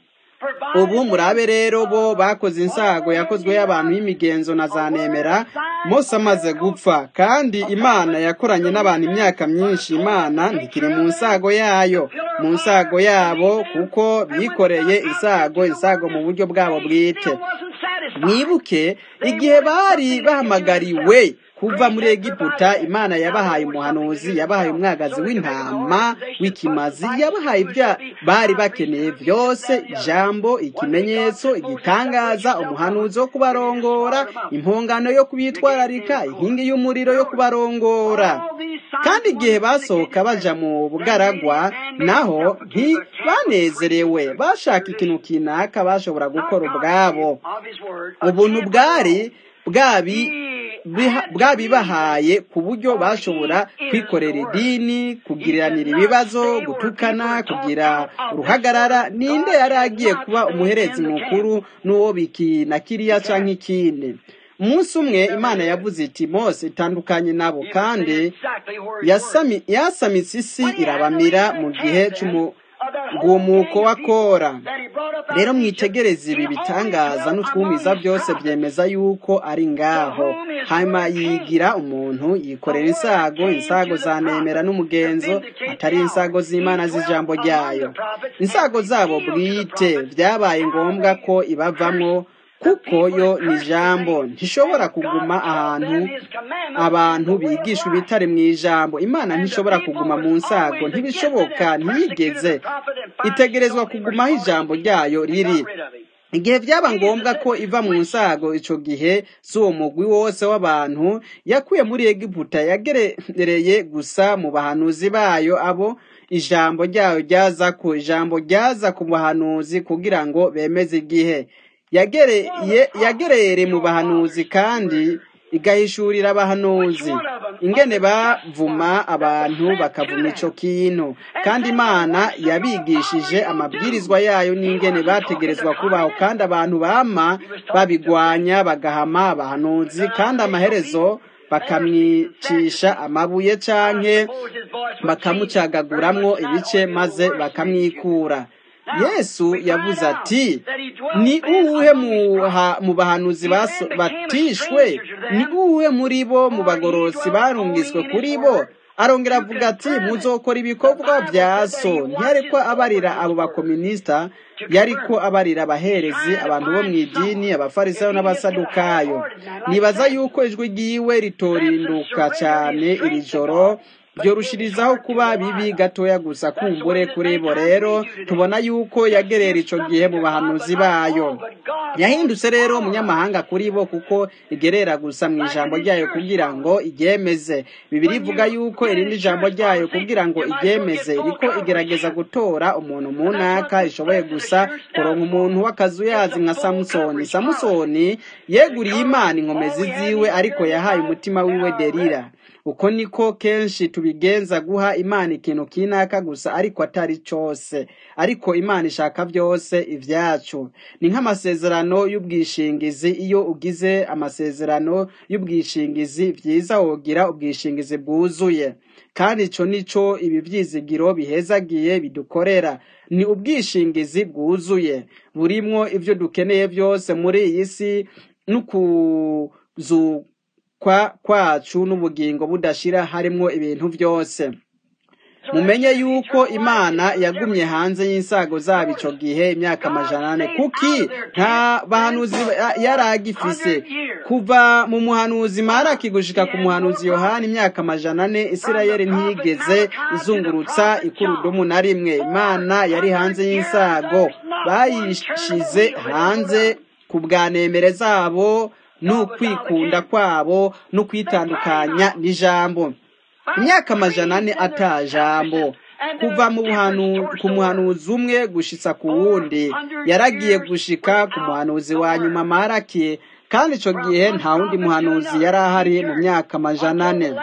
ubu murabe rero bo bakoze insago yakozwe y'abantu y'imigenzo na za nemera mose amaze gupfa kandi imana yakoranye n'abantu imyaka myinshi imana ntikiri mu nsago yayo mu nsago yabo kuko bikoreye isago isago mu buryo bwabo bwite mwibuke igihe bari bahamagariwe kuva muri egiputa imana yabahaye umuhanuzi yabahaye umwagazi w'intama w'ikimazi yabahaye ibyo bari bakeneye byose ijambo ikimenyetso igitangaza umuhanuzi wo kubarongora impongano yo kubitwararika inkingi y'umuriro yo kubarongora kandi igihe basohoka baja mu bugaragwa naho ntibanezerewe bashaka ikintu kinaka bashobora gukora ubwabo ubuntu bwari bwabi bwabibahaye ku buryo bashobora kwikorera idini kugiranira ibibazo gutukana kugira uruhagarara ninde yari agiye kuba umuherezi mukuru n'uwo bikina kiriya cyangwa ikindi umunsi umwe imana yavuze iti mose itandukanye nabo kandi yasamitse isi irabamira mu gihe rwumuko wa kora rero mwitegereze ibi bitangaza n'utwumiza byose byemeza yuko ari ngaho hanyuma yigira umuntu yikorera insago insago zanemera n'umugenzo atari insago z'imana z'ijambo ryayo insago zabo bwite byabaye ngombwa ko ibavamo kuko yo ni ijambo ntishobora kuguma ahantu abantu bigisha ibitare mu ijambo imana ntishobora kuguma mu nsago ntibishoboka ntiyigeze itegerezwa kugumaho ijambo ryayo riri igihe byaba ngombwa ko iva mu nsago icyo gihe si uwo mugwi wose w'abantu yakuye muri egiputa yagerereye gusa mu bahanuzi bayo abo ijambo ryayo ryaza ku ijambo ryaza ku bahanuzi kugira ngo bemeze igihe yagerere mu bahanuzi kandi igahishurira abahanuzi ingene bavuma abantu bakavuma icyo kintu kandi imana yabigishije amabwirizwa yayo n'ingene bategerezwa kubaho kandi abantu bama babigwanya bagahama abahanuzi kandi amaherezo bakamwicisha amabuye canke bakamucagaguramwo ibice maze bakamwikura yesu yavuze ati ni uwuhe mu bahanuzi batishwe ni uwuhe muri bo mu bagorosi barungiswe kuri bo arongera avuga ati muzokora ibikorwa bya so ntiyariko abarira abo bakominisita yariko abarira abaherezi abantu bo mu idini abafarisayo n'abasadukayo nibaza yuko ijwi ryiwe ritorinduka cyane iri joro byorushirizaho kuba bibi gatoya gusa kumbure kuri bo rero tubona yuko yagerera icyo gihe mu bahanuzi bayo yahindutse rero umunyamahanga kuri bo kuko igerera gusa mu ijambo ryayo kugira ngo iryemeze bibiri ivuga yuko irindi jambo ryayo kugira ngo iryemeze iriko igerageza gutora umuntu mu ntaka ishoboye gusa kuronka umuntu w'akazuyazi nka samusoni samusoni yeguriye imana inkomezi ziwe ariko yahaye umutima wiwe derira uko niko kenshi tubigenza guha imana ikintu kinaka gusa ariko atari cyose ariko imana ishaka byose ibyacu ni nk'amasezerano y'ubwishingizi iyo ugize amasezerano y'ubwishingizi byiza wogira ubwishingizi bwuzuye kandi icyo nicyo ibi byizigiro bihezagiye bidukorera ni ubwishingizi bwuzuye burimwo ibyo dukeneye byose muri iyi si n'ukuzu kwacu n'ubugingo budashira harimo ibintu byose mumenye yuko imana yagumye hanze y'insago zabo icyo gihe imyaka amajana ane kuki nta bahanuzi yari agifise kuva mu muhanuzi maraki gushika ku muhanuzi yohani imyaka amajana ane isirayeli ntiyigeze izungurutsa ikurudumu na rimwe imana yari hanze y'insago bayishize hanze ku bwanemere zabo n'ukwikunda kwabo no kwitandukanya n'ijambo imyaka amajana ane atajambo kuva mu ku muhanuzi umwe gushitsa ku wundi yaragiye gushika ku muhanuzi wa nyuma maraki kandi icyo gihe nta wundi muhanuzi yari ahari mu myaka amajana ane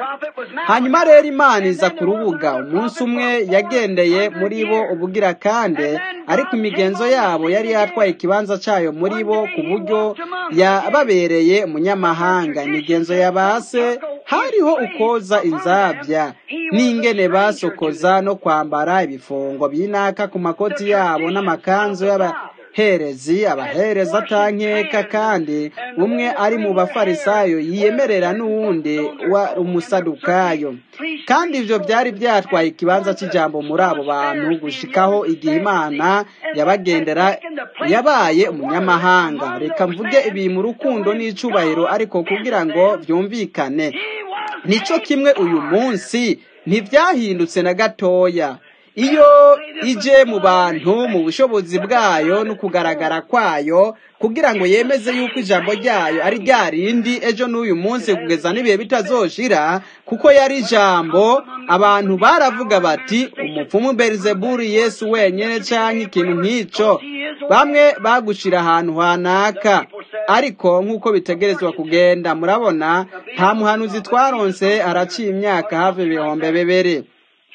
hanyuma rero imana iza ku rubuga umunsi umwe yagendeye muri bo ubugira kandi ariko imigenzo yabo yari yatwaye ikibanza cyayo muri bo ku buryo yababereye umunyamahanga imigenzo ya base hariho ukoza inzabya n'ingene basokoza no kwambara ibifungo by'inaka ku makoti yabo n'amakanzu y'abaherezi abahereza atankeka kandi umwe ari mu bafarisayo yiyemerera n'uwundi wa umusadukayo kandi ibyo byari byatwaye ikibanza cy'ijambo muri abo bantu gushikaho igihe imana yabagendera yabaye umunyamahanga reka mvuge ibi mu rukundo n'icubahiro ariko kugira ngo byumvikane nicyo kimwe uyu munsi ntibyahindutse na gatoya iyo ije mu bantu mu bushobozi bwayo no kugaragara kwayo kugira ngo yemeze yuko ijambo ryayo ari rya rindi ejo n'uyu munsi kugeza n'ibihe bitazoshira kuko yari ijambo abantu baravuga bati umupfumu berizeburi yesu wenyine cyangwa ikintu nk'icyo bamwe bagushira ahantu hanaka ariko nk'uko bitegerezwa kugenda murabona nta muhanuzi twaronse haraciye imyaka hafi ibihumbi bibiri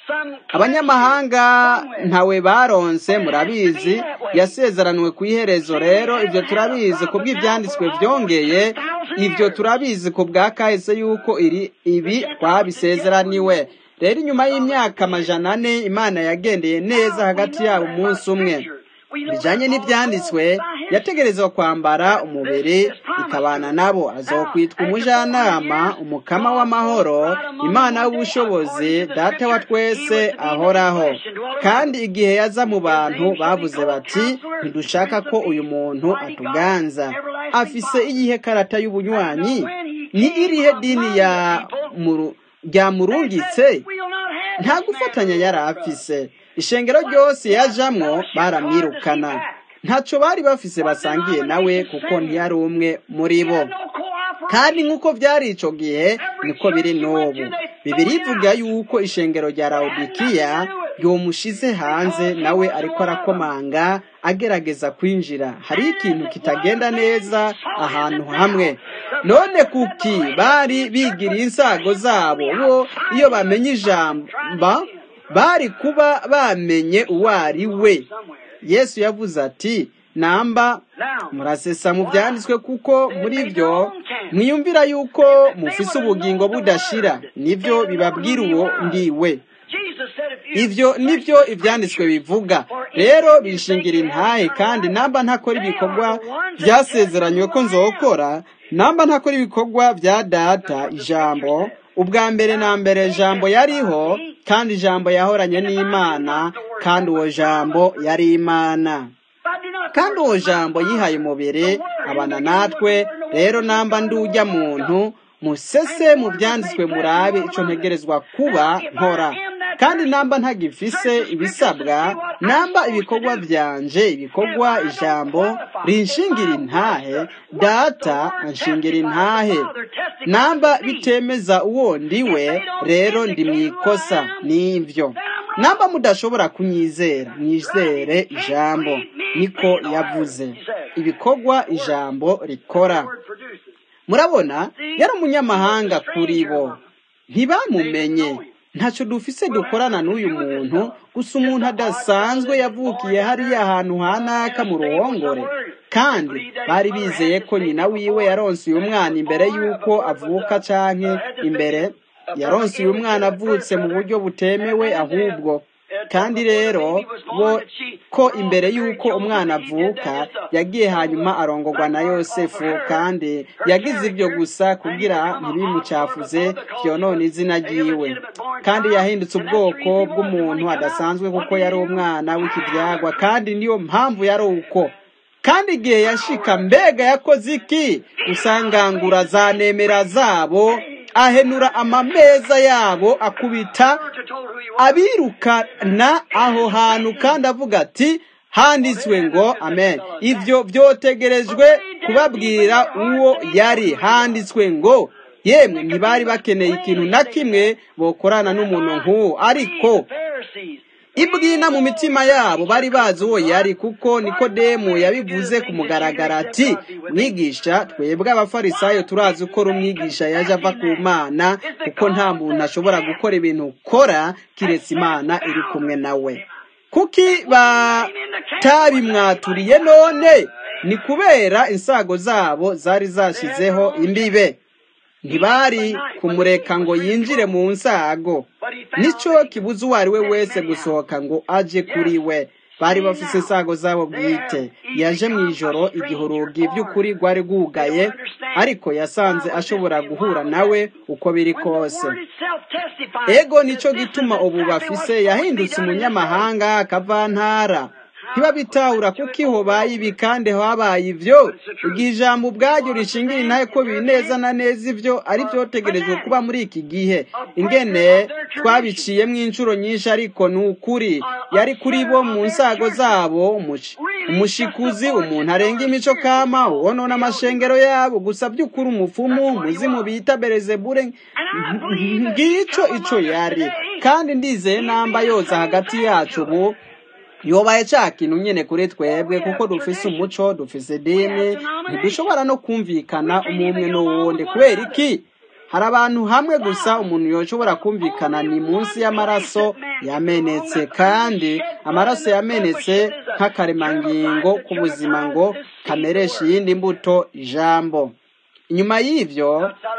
abanyamahanga ntawe baronse murabizi yasezeraniwe ku iherezo rero ibyo turabizi ku bw'ibyanditswe byongeye ibyo turabizi ku bwa kahise yuko iri ibi twabisezeraniwe rero inyuma y'imyaka amajana ane imana yagendeye neza hagati yabo umunsi umwe bijanye n'ibyanditswe yategerezwa kwambara umubiri ikabana nabo azokwitwa umujanama umukama w'amahoro imana y'ubushobozi data wa twese ahoraho kandi igihe yaza mu bantu bavuze bati ntidushaka ko uyu muntu atuganza afise iyihe karata y'ubunywanyi ni irihe dini ya muru ryamurungitse nta gufatanya yari afise ishengero ryose yajamwo baramwirukana ntacyo bari bafise basangiye nawe kuko ntiyari umwe muri bo kandi nk'uko byari icyo gihe niko biri n'ubu bibiri ivuga yuko ishengero rya rawudikiya ryomushize hanze nawe ariko arakomanga agerageza kwinjira hari ikintu kitagenda neza ahantu hamwe none kuki bari bigiriye insago zabo bo iyo bamenye ijamba bari kuba bamenye uwo ari we yesu yavuze ati namba murasesa mu byanditswe kuko muri byo mwiyumvira yuko mufise ubugingo budashira nibyo bibabwira uwo ndiwe ibyo nibyo ibyanditswe bivuga rero bishingira intahe kandi namba ntakora ibikorwa byasezeranywe ko nzokora namba ntakora ibikorwa bya data ijambo ubwa mbere na mbere jambo yariho kandi ijambo yahoranye n'imana kandi uwo jambo yari imana kandi uwo jambo yihaye umubiri abana natwe rero namba ndujya muntu musese mu byanditswe murabe icyo ntegerezwa kuba nkora kandi namba ntagifise ibisabwa namba ibikorwa byanje ibikorwa ijambo rinshingira intahe data anshingira intahe namba bitemeza uwo ndiwe rero ndi mu ikosa n'ibyo namba mudashobora kunyizera mwizere ijambo niko yavuze ibikorwa ijambo rikora murabona yari umunyamahanga kuri bo ntibamumenye ntacyo dufise dukorana n'uyu muntu gusa umuntu adasanzwe yavukiye hariya ahantu hanaka mu ruhongore kandi bari bizeye ko nyina wiwe yaronse uyu mwana imbere y'uko avuka canke imbere yaronse uyu mwana avutse mu buryo butemewe ahubwo kandi rero bo ko imbere y'uko umwana avuka yagiye hanyuma arongorwa na yosefu kandi yagize ibyo gusa kugira ntibimucafuze byonone izina ryiwe kandi yahindutse ubwoko bw'umuntu adasanzwe kuko yari umwana w'ikibyagwa kandi niyo mpamvu yari uko kandi igihe yashika mbega yakoze iki usangangura za nemera zabo ahenura amameza yabo akubita abirukana aho hantu kandi avuga ati handitswe ngo amen ibyo byotegerejwe kubabwira uwo yari handitswe ngo yemwe ntibari bakeneye ikintu na kimwe bokorana n'umuntu nk'uwo ariko ibwina mu mitima yabo bari bazi uwo yari kuko nikodemu yabivuze ku mugaragaro ati mwigisha twebwe abafarisayo turazi ko umwigisha yaje ava ku mana kuko nta muntu ashobora gukora ibintu ukora kiretse imana iri kumwe nawe kuki batabimwaturiye none ni kubera insago zabo zari zashyizeho imbibe ntibari kumureka ngo yinjire mu nsago nicyo kibuze uwo ari we wese gusohoka ngo aje kuri we bari bafise insago zabo bwite yaje mu ijoro igihe urugi by'ukuri rwari rwugaye ariko yasanze ashobora guhura nawe uko biri kose ego nicyo gituma ubu bafise yahindutse umunyamahanga akavantara ntibabitahura kuko iho bayibi kandi habaye ibyo igihe ijambo ubwaryo rishingira intahe ko biri neza na neza ibyo ari byotegerejwe kuba muri iki gihe ingene twabiciyemo inshuro nyinshi ariko ni ukuri yari kuri bo mu nsago zabo umushikuzi umuntu arenga imico kama wonona amashengero yabo gusa by'ukuri umupfumu umuzimu bita berezebure ngicyo icyo yari kandi ndizeye namba yose hagati yacu ubu yobaye cya kintu nyine kuri twebwe kuko dufise umuco dufise idini ntidushobora no kumvikana umwe n'uwundi kubera iki hari abantu hamwe gusa umuntu yoshobora kumvikana ni munsi y'amaraso yamenetse kandi amaraso yamenetse nk'akaremangingo k'ubuzima ngo kamereshe iyindi mbuto ijambo inyuma y'ibyo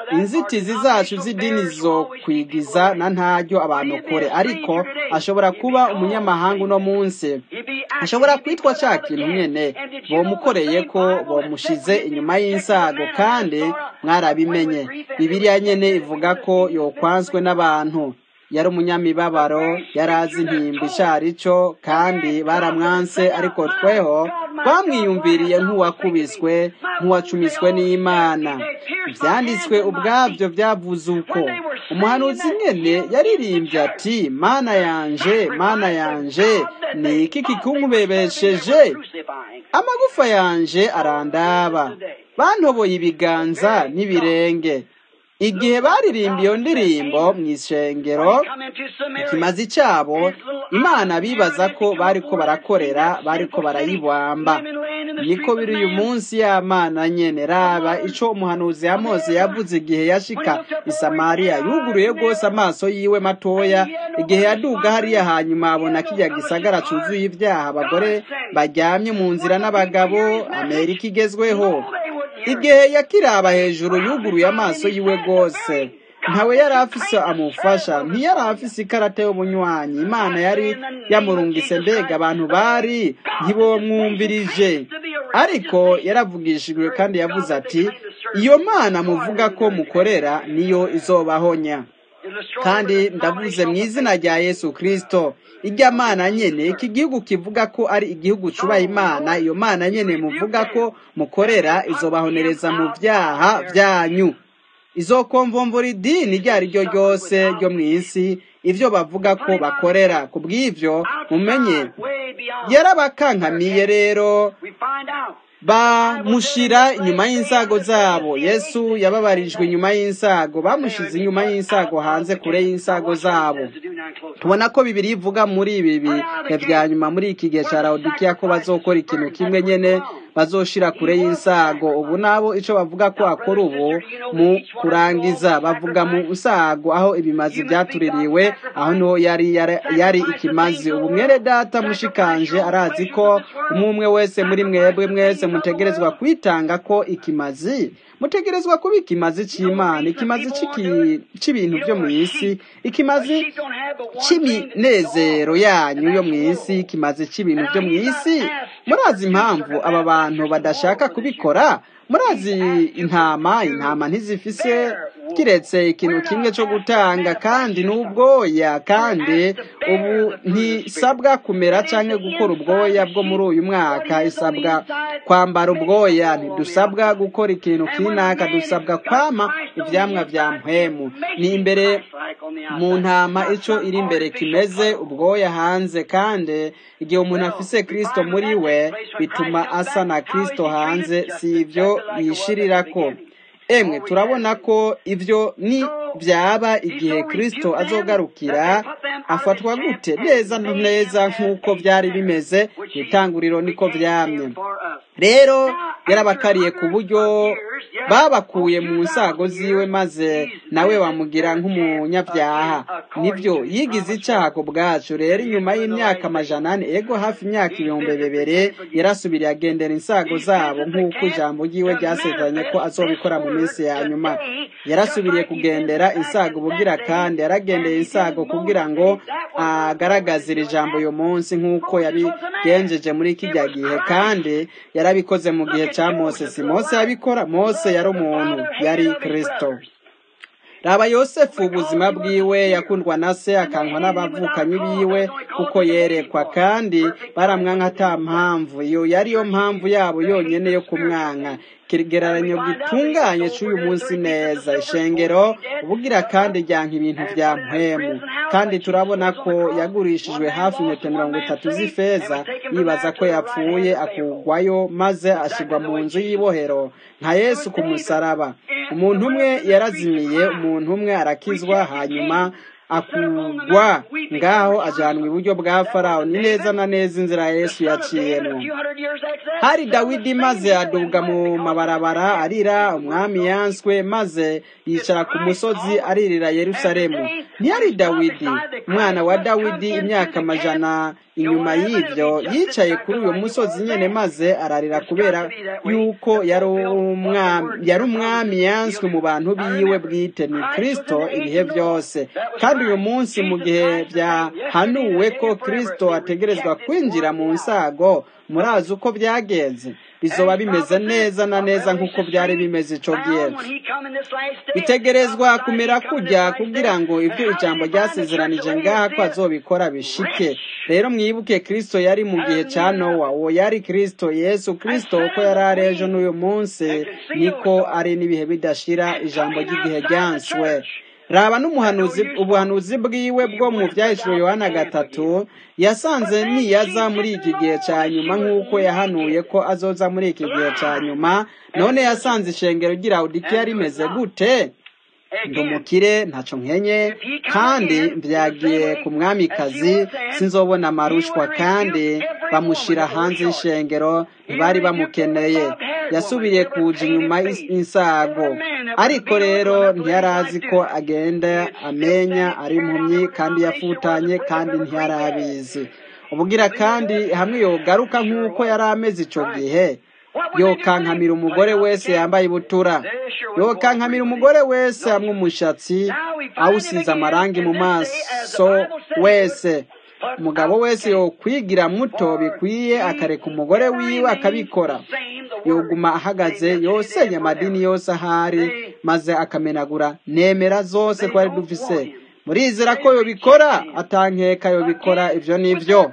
inzitizi zacu z'idini zo kwigiza na ntaryo abantu kure ariko ashobora kuba umunyamahanga uno munsi ashobora kwitwa cya kintu nyine bomukoreye ko bomushize inyuma y'insago kandi mwarabimenye bibiriya nyine ivuga ko yokwanzwe n'abantu yari umunyamibabaro yari azi intimba icari cyo kandi baramwanse ariko tweho twamwiyumviriye nk'uwakubiswe nk'uwacumiswe n'imana ibyanditswe ubwabyo byavuze uko umuhanuzi nyine yaririmbye ati mana yanje mana yanje ni iki kikumubebesheje amagufa yanje arandaba bantoboye ibiganza n'ibirenge igihe baririmba iyo ndirimbo mu ishengero ikimazi cyabo imana bibaza ko bari ko barakorera bari ko barayibamba niko biri uyu munsi y'amana nyene raba ico umuhanuzi yamoze yavuze igihe yashika i samariya yuguruye rwose amaso yiwe matoya igihe yaduga hariya hanyuma abona kirya gisagara cuzuye ibyaha abagore baryamye mu nzira n'abagabo amerika igezweho igihe yakiraba hejuru yuguruye amaso yiwe rwose ntawe yari afise amufasha ntiyari afise ikarata y'ubunywanyi imana yari yamurungise mbega abantu bari ntibomwumvirije ariko yaravugishijwe kandi yavuze ati iyo mana muvuga ko mukorera niyo izobahonya kandi ndavuze mu izina rya yesu kirisito ijya mana nyene iki gihugu kivuga ko ari igihugu cubaha imana iyo mana nyene muvuga ko mukorera izobahonereza mu byaha byanyu izokomvomvura idini iryo ari ryo ryose ryo mu isi ibyo bavuga ko bakorera ku bw'ibyo mumenye yarabakankamiye rero bamushira inyuma y'insago zabo yesu yababarijwe inyuma y'insago bamushize inyuma y'insago hanze kure y'insago zabo tubona ko bibiri ivuga muri ibi bihe bya nyuma muri iki gihe cya rawudikiya ko bazokora ikintu kimwe nyine bazoshira kure y'insago ubu nabo icyo bavuga ko akora ubu mu kurangiza bavuga mu nsago aho ibimazi byatuririwe aho niho yari yari ikimazi ubu mwere data mushikanje arazi ko umwe wese muri mwebwe mwese mutegerezwa kwitanga ko ikimazi mutegerezwa kuba ikimazi cy'imana ikimazi cy'ibintu byo mu isi ikimazi cy'iminezero yanyu yo mu isi ikimazi cy'ibintu byo mu isi murazi impamvu aba bantu badashaka kubikora murazi intama intama ntizifise kiretse ikintu kimwe cyo gutanga kandi n'ubwoya kandi ubu ntisabwa kumera cyangwa gukora ubwoya bwo muri uyu mwaka isabwa kwambara ubwoya ntidusabwa gukora ikintu kinaka dusabwa kwama ibyamwa bya mpwemu ni imbere mu ntama icyo iri imbere kimeze ubwoya hanze kandi igihe umuntu afise kirisito muri we bituma asa na kirisito hanze si ibyo yishirira ko emwe turabona ko ibyo ni byaba igihe kirisito azogarukira afatwa gute neza neza nk'uko byari bimeze mu itanguriro niko byamye rero yarabakariye ku buryo babakuye mu nsago ziwe maze nawe bamugira nk'umunyabyaha nibyo yigize icyaha ku bwacu rero inyuma y'imyaka amajana ane ego hafi imyaka ibihumbi bibiri yarasubiriye agendera insago zabo nk'uko ijambo ry'iwe ryasezeranye ko azobikora mu minsi ya nyuma yarasubiriye kugendera insago ubugira kandi yaragendeye insago kugira ngo agaragaze iri jambo uyu munsi nk'uko yabigenjeje muri kijya gihe kandi yarabikoze mu gihe cya mose si mose yabikora mose yari umuntu yari kirisito raba yosefu ubuzima bwiwe yakundwa na se akankwa n'abavukanyi biwe kuko yerekwa kandi baramwanka ata mpamvu iyo yari yo mpamvu yabo yonyine yo kumwanka ikigereranyo gitunganye cy'uyu munsi neza ishengero ubugira kandi ryanka ibintu bya mpemu kandi turabona ko yagurishijwe hafi metero mirongo itatu z'ifeza yibaza ko yapfuye akugwayo maze ashyirwa mu nzu y'ibohero nka yesu ku musaraba umuntu umwe yarazimiye umuntu umwe arakizwa hanyuma akugwa ngaho ajanwa iburyo bwa farawo ni neza na neza inzira yesu yaciyemo hari dawidi maze aduga mu mabarabara arira umwami yanswe maze yicara ku musozi aririra yerusalemu ntiyari dawidi umwana wa dawidi imyaka amajana inyuma y'ibyo yicaye kuri uyu musozi nyine maze ararira kubera yuko yari umwami yanswe mu bantu biwe bwite ni kirisito ibihe byose kandi uyu munsi mu gihe byahanuwe ko kirisito ategerezwa kwinjira mu nsago murazi uko byagenze bizoba bimeze neza na neza nk'uko byari bimeze icyo gihe bitegerezwa kumera kujya kugira ngo ibyo ijambo ryasezeranije ngaha ko azobikora bishike rero mwibuke kirisito yari mu gihe cya nowa uwo yari kirisito yesu kirisito uko yari ari ejo n'uyu munsi niko ari n'ibihe bidashira ijambo ry'igihe ryanswe raba n'umuhanuzi ubuhanuzi bwiwe bwo mu byahishuro yohana gatatu yasanze niyaza muri iki gihe cya nyuma nk'uko yahanuye ko azoza muri iki gihe cya nyuma none yasanze ishengero ry'irawudikiya rimeze gute ndi umukire ntacyo nkenye kandi byagiye ku mwamikazi sinzobona amarushwa kandi bamushyira hanze y'ishengero ntibari bamukeneye yasubiriye kuja inyuma y'insago ariko rero ntiyari azi ko agenda amenya ari impumyi kandi yafutanye kandi ntiyari abizi ubugira kandi hamwe yogaruka nk'uko yari ameze icyo gihe yokankamira umugore wese yambaye ibutura yokankamira umugore wese hamwe umushatsi awusize amarangi mu maso wese umugabo wese yokwigira muto bikwiye akareka umugore wiwe akabikora yoguma ahagaze yosenya amadini yose ahari maze akamenagura nemera zose twari dufise murizera ko yobikora atankeka yobikora ibyo n'ibyo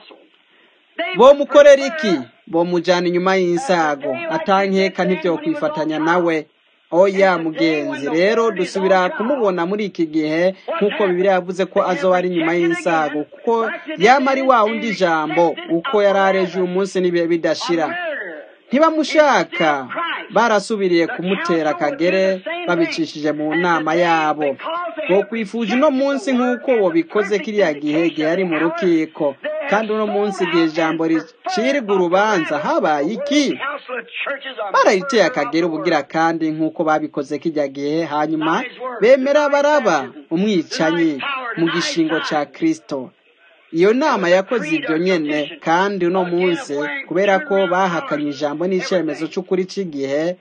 bomukorera iki bomujyana inyuma y'insago atankeka ntibyo kwifatanya nawe oya mugenzi rero dusubira kumubona muri iki gihe nk'uko bibiri yavuze ko azoba ari inyuma y'insago kuko yaba ari wa wundi jambo uko yari areje uyu munsi n'ibihe bidashira ntibamushaka barasubiriye kumutera akagere babicishije mu nama yabo bo kwifuje uno munsi nk'uko wabikoze kiriya gihe gihe ari mu rukiko kandi uno munsi igihe ijambo ricirwa urubanza habaye iki barayiteye akagera ubugira kandi nk'uko babikoze kijya gihe hanyuma bemera baraba umwicanyi mu gishingo cya kirisito iyo nama yakoze ibyo nyine kandi uno munsi kubera ko bahakanye ijambo n'icyemezo cy'ukuri cy'igihe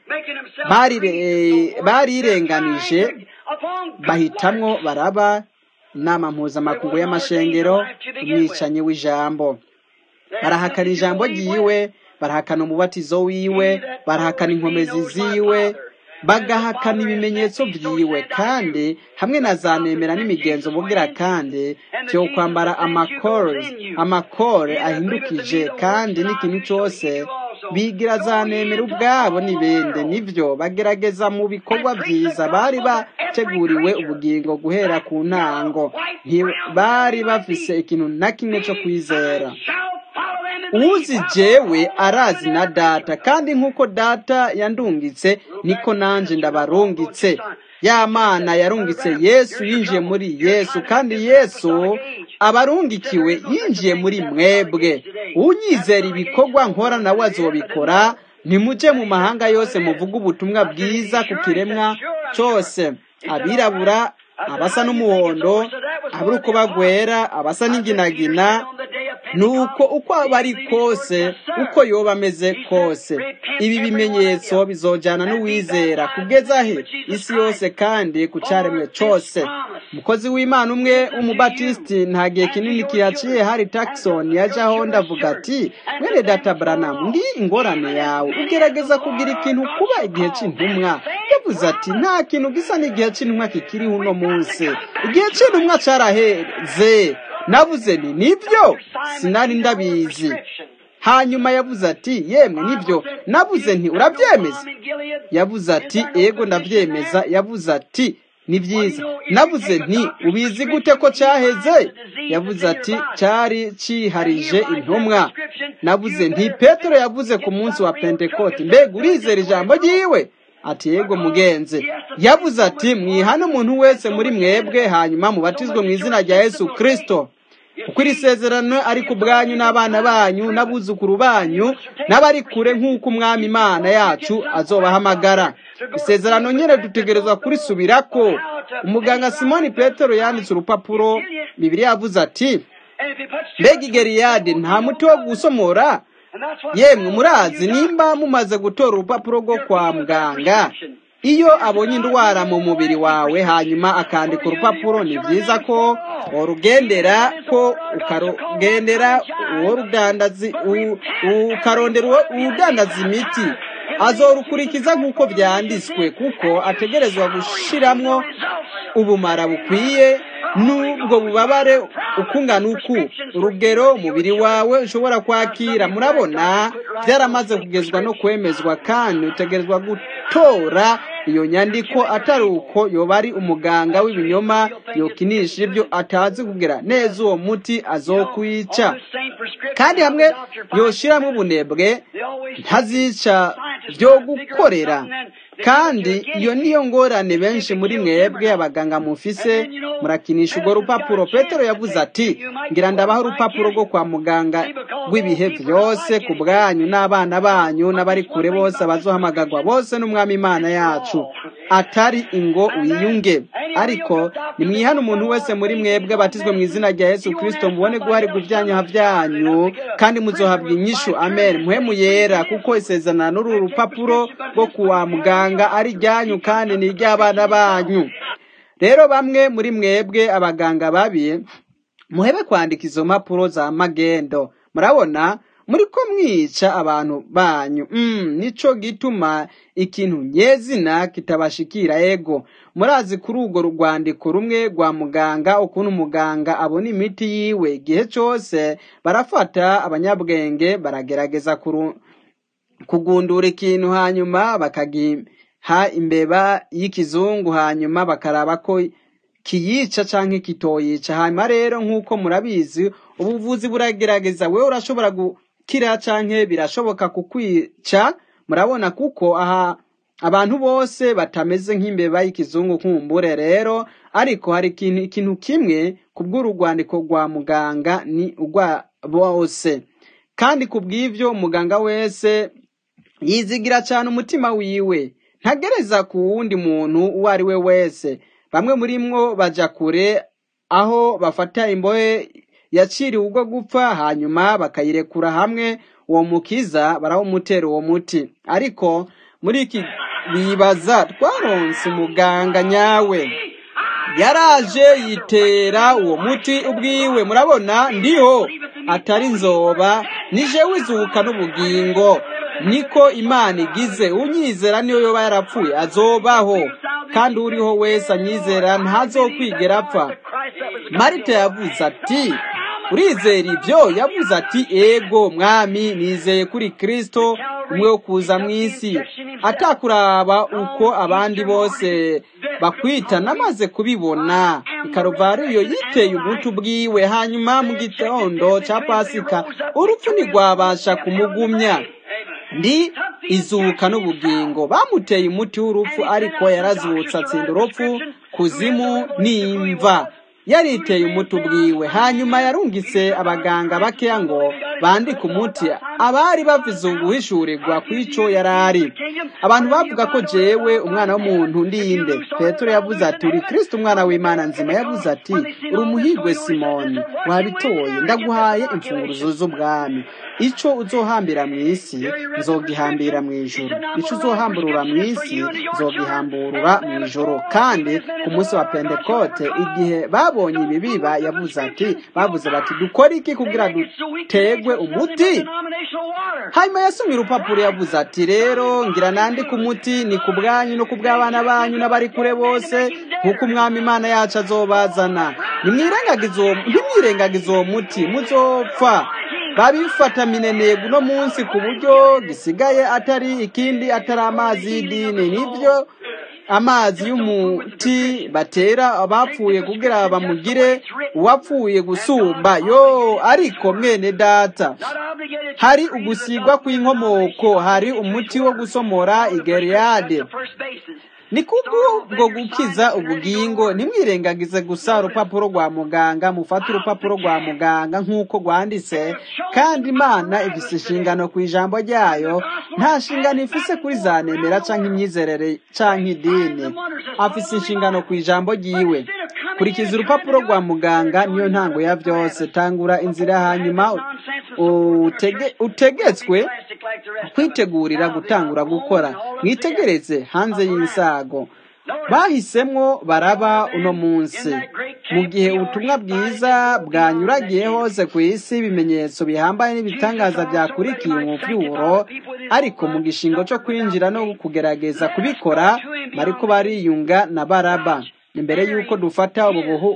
barirenganije bahitamwo baraba inama mpuzamakungu y'amashengero umwicanyi w'ijambo barahakana ijambo ryiwe barahakana umubatizo wiwe barahakana inkomezi ziwe bagahakana ibimenyetso byiwe kandi hamwe na za nemera n'imigenzo bugira kandi cyo kwambara amakore amakore ahindukije kandi n'ikintu cyose bigira za nemera ubwabo n'ibindi nibyo bagerageza mu bikorwa byiza bari bateguriwe ubugingo guhera ku ntango ntibari bafise ikintu na kimwe cyo kwizera uzi jewe arazi na data kandi nk'uko data yandungitse niko nanjye ndabarungitse ya mana yarungitse yesu yinjiye muri yesu kandi yesu abarungikiwe yinjiye muri mwebwe unyizera ibikorwa nkora nawe azobikora ntimujye mu mahanga yose muvuge ubutumwa bwiza ku kiremwa cyose abirabura abasa n'umuhondo abari uko bagwera abasa n'inginagina nuko uko aba ari kose uko yoba ameze kose ibi bimenyetso bizojyana n'uwizera kugeza he isi yose kandi ku cyaremwe cyose umukozi w'imana umwe w'umubatisiti nta gihe kinini kihaciye hari takisoni yajyaho ndavuga ati mwene data buranamu ngi ingorane yawe ugerageza kugira ikintu kuba igihe cy'intumwa yavuze ati nta kintu gisa n'igihe cy'intumwa kikiriho uno munsi igihe cy'intumwa cyaraheze navuze ni nibyo sinari ndabizi hanyuma yavuze ati yemwe nibyo navuze nti urabyemeza yavuze ati ego ndabyemeza yavuze ati ni byiza navuze nti ubizi gute ko cyaheze yavuze ati cyari cyiharije intumwa navuze nti petero yavuze ku munsi wa pentekote mbega urizera ijambo ryiwe ati yego mugenzi yavuze ati mwihane umuntu wese muri mwebwe hanyuma mubatizwe mu izina rya yesu kirisito kuko iri sezerano ari ku bwanyu n'abana banyu n'abuzukuru banyu n'abari kure nk'uko umwami imana yacu azobahamagara isezerano nyine dutegerezwa kurisubirako umuganga simoni petero yanditse urupapuro bibiri yavuze ati mbega igeriyade nta muti wo gusomora yemwe murazi nimba mumaze gutora urupapuro rwo kwa muganga iyo abonye indwara mu mubiri wawe hanyuma akandika urupapuro ni byiza ko urugendera ko ukarugendera uwo rudandazi ukarondera udandaza imiti azorukurikiza nk'uko byanditswe kuko ategerezwa gushiramwo ubumara bukwiye n'ubwo bubabare ukungana uku urugero umubiri wawe ushobora kwakira murabona byaramaze kugezwa no kwemezwa kandi utegerezwa gutora iyo nyandiko atari uko yoba ari umuganga w'ibinyoma yokinisha ibyo atazi kugira neza uwo muti azokwica kandi hamwe yoshiramo ubunebwe ntazica byo gukorera kandi iyo niyo ngorane benshi muri mwebwe abaganga mufise murakinisha urwo rupapuro petero yavuze ati ngira ndabaho urupapuro rwo kwa muganga rw'ibihe byose ku bwanyu n'abana banyu n'abari kure bose abazohamagagwa bose n'umwami imana yacu atari ingo wiyunge ariko nimwihane umuntu wese muri mwebwe abatizwe mu izina rya yesu kirisito mubone guharirwa ibyanyaha byanyu kandi muzohabwa inyishu amen muhemu yera kuko isezerano n'uru rupapuro rwo kuwa muganga ari iryanyu kandi ni iry'abana banyu rero bamwe muri mwebwe abaganga babi muhebe kwandika izo mpapuro za magendo murabona muri ko mwica abantu banyu nico gituma ikintu nyezina kitabashikira ego murazi kuri urwo rwandiko rumwe rwa muganga ukuntu umuganga abona imiti yiwe igihe cyose barafata abanyabwenge baragerageza kugundura ikintu hanyuma bakagiha imbeba y'ikizungu hanyuma bakaraba ko kiyica cyangwa kitoyica hanyuma rero nk'uko murabizi ubuvuzi buragerageza wowe urashobora gukira cyangwa birashoboka kukwica murabona kuko aha abantu bose batameze nk'imbeba y'ikizungu kumbure rero ariko hari ikintu ikintu kimwe ku bw'urugwandiko rwa muganga ni urwa bose kandi ku bw'ibyo umuganga wese yizigira cyane umutima wiwe ntagereza ku wundi muntu uwo ari we wese bamwe muri mwo bajya kure aho bafata imbohe yaciriwe ubwo gupfa hanyuma bakayirekura hamwe uwo mukiza barawumutera uwo muti ariko muri iki bibaza twaronse umuganga nyawe yaraje yitera uwo muti ubwiwe murabona ndiho atari nzoba nije wizuka n'ubugingo niko imana igize unyizera niyo yoba yarapfuye azobaho kandi uriho wese anyizera ntazokwigera apfa marita yavuze ati urizera ibyo yavuze ati ego mwami nizeye kuri kirisito umwe wo kuza mu isi atakuraba uko abandi bose bakwita namaze kubibona ikaruvariyo yiteye umuti ubwiwe hanyuma mu gitondo cya pasika urupfu ntirwabasha kumugumya ndi izuka n'ubugingo bamuteye umuti w'urupfu ariko yarazutse atsinda urupfu kuzimu n'imva yariteye umuti ubwiwe hanyuma yarungitse abaganga bakeya ngo bandike umuti abari bavize uguhishurirwa ku icyo yari ari abantu bavuga ko jewe umwana w'umuntu ndinde petero yavuze ati uri kirisiti umwana w'imana nzima yavuze ati uri umuhirwe simoni wabitoye ndaguhaye imfunguruzo z'ubwami icyo uzohambira mu isi nzogihambira mu ijoro icyo uzohamburura mu isi nzogihamburura mu ijoro kandi ku munsi wa pentekote igihe babonye ibi biba yavuze ati bavuze bati dukore iki kugira dutegwe umuti hanyuma yasomye urupapuro yavuze ati rero ngira nandike umuti ni ku bwanyu no ku bw'abana banyu n'abari kure bose nk'uko umwami imana yacu azobazana ntimwirengagize uwo muti muzopfa babifata minenegu uno munsi ku buryo gisigaye atari ikindi atari amazi y'idini nibyo amazi y'umuti batera abapfuye kugira bamugire uwapfuye gusumba yo ariko mwene data hari ugusigwa kw'inkomoko hari umuti wo gusomora igeriyade ni kubwo gukiza ubugingo ntimwirengagize gusa urupapuro rwa muganga mufate urupapuro rwa muganga nk'uko rwanditse kandi imana ifise inshingano ku ijambo ryayo nta nshingano ifise kuri za nemera cyangwa imyizerere cyangwa idini afise inshingano ku ijambo ryiwe kurikiza urupapuro rwa muganga niyo ntango ya byose tangura inzira hanyuma utegetswe kwitegurira gutangura gukora mwitegereze hanze y'insago bahisemwo baraba uno munsi mu gihe ubutumwa bwiza bwanyuragiye hose ku isi ibimenyetso bihambaye n'ibitangaza byakurikiye umuvyuro ariko mu gishingo cyo kwinjira no kugerageza kubikora bariko bariyunga na baraba imbere y'uko dufata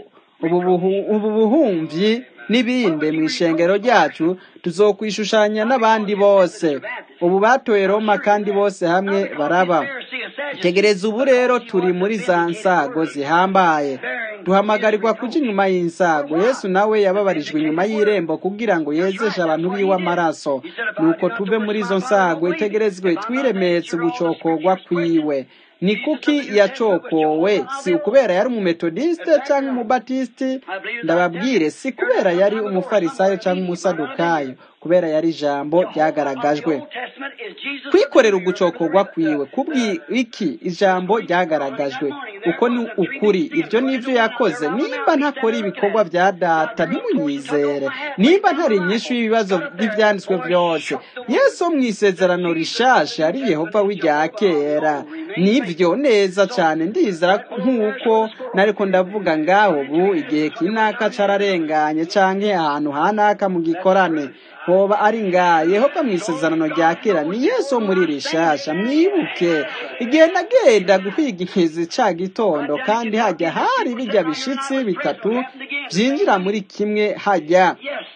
ubu buhumvyi n'ibindi mu ishengero ryacu tuzokwishushanya n'abandi bose ubu batoye roma kandi bose hamwe baraba tegereza ubu rero turi muri za nsago zihambaye duhamagarirwa kuja inyuma y'insago yesu nawe yababarijwe inyuma y'irembo kugira ngo yezeshe abantu biwe amaraso nuko tuve muri izo nsago itegerezwe twiremetse ugucokorwa kwiwe ni kuki yacokowe si ukubera yari umumetodisite cyangwa umubatisiti ndababwire si kubera yari umufarisayo cyangwa umusadukayo kubera yari ijambo ryagaragajwe kwikorera ugucokorwa kwiwe kubwi iki ijambo ryagaragajwe uko ni ukuri ibyo nibyo yakoze nimba ntakora ibikorwa bya data ntimunyizere nimba ntari inyinshi y'ibibazo by'ibyanditswe byose yesu mu isezerano rishasha ari yehova w'irya kera nibyo neza cyane ndizera nk'uko nariko ndavuga ngaho ubu igihe kinaka cararenganye canke ahantu hanaka mu gikorane hoba ari ngaha yehova mu isezerano rya kera ni yesu wo muri rishasha mwibuke igihe nagenda guhiga inkizi ca gitondo kandi hajya hari bijya bishitsi bitatu byinjira muri kimwe hajya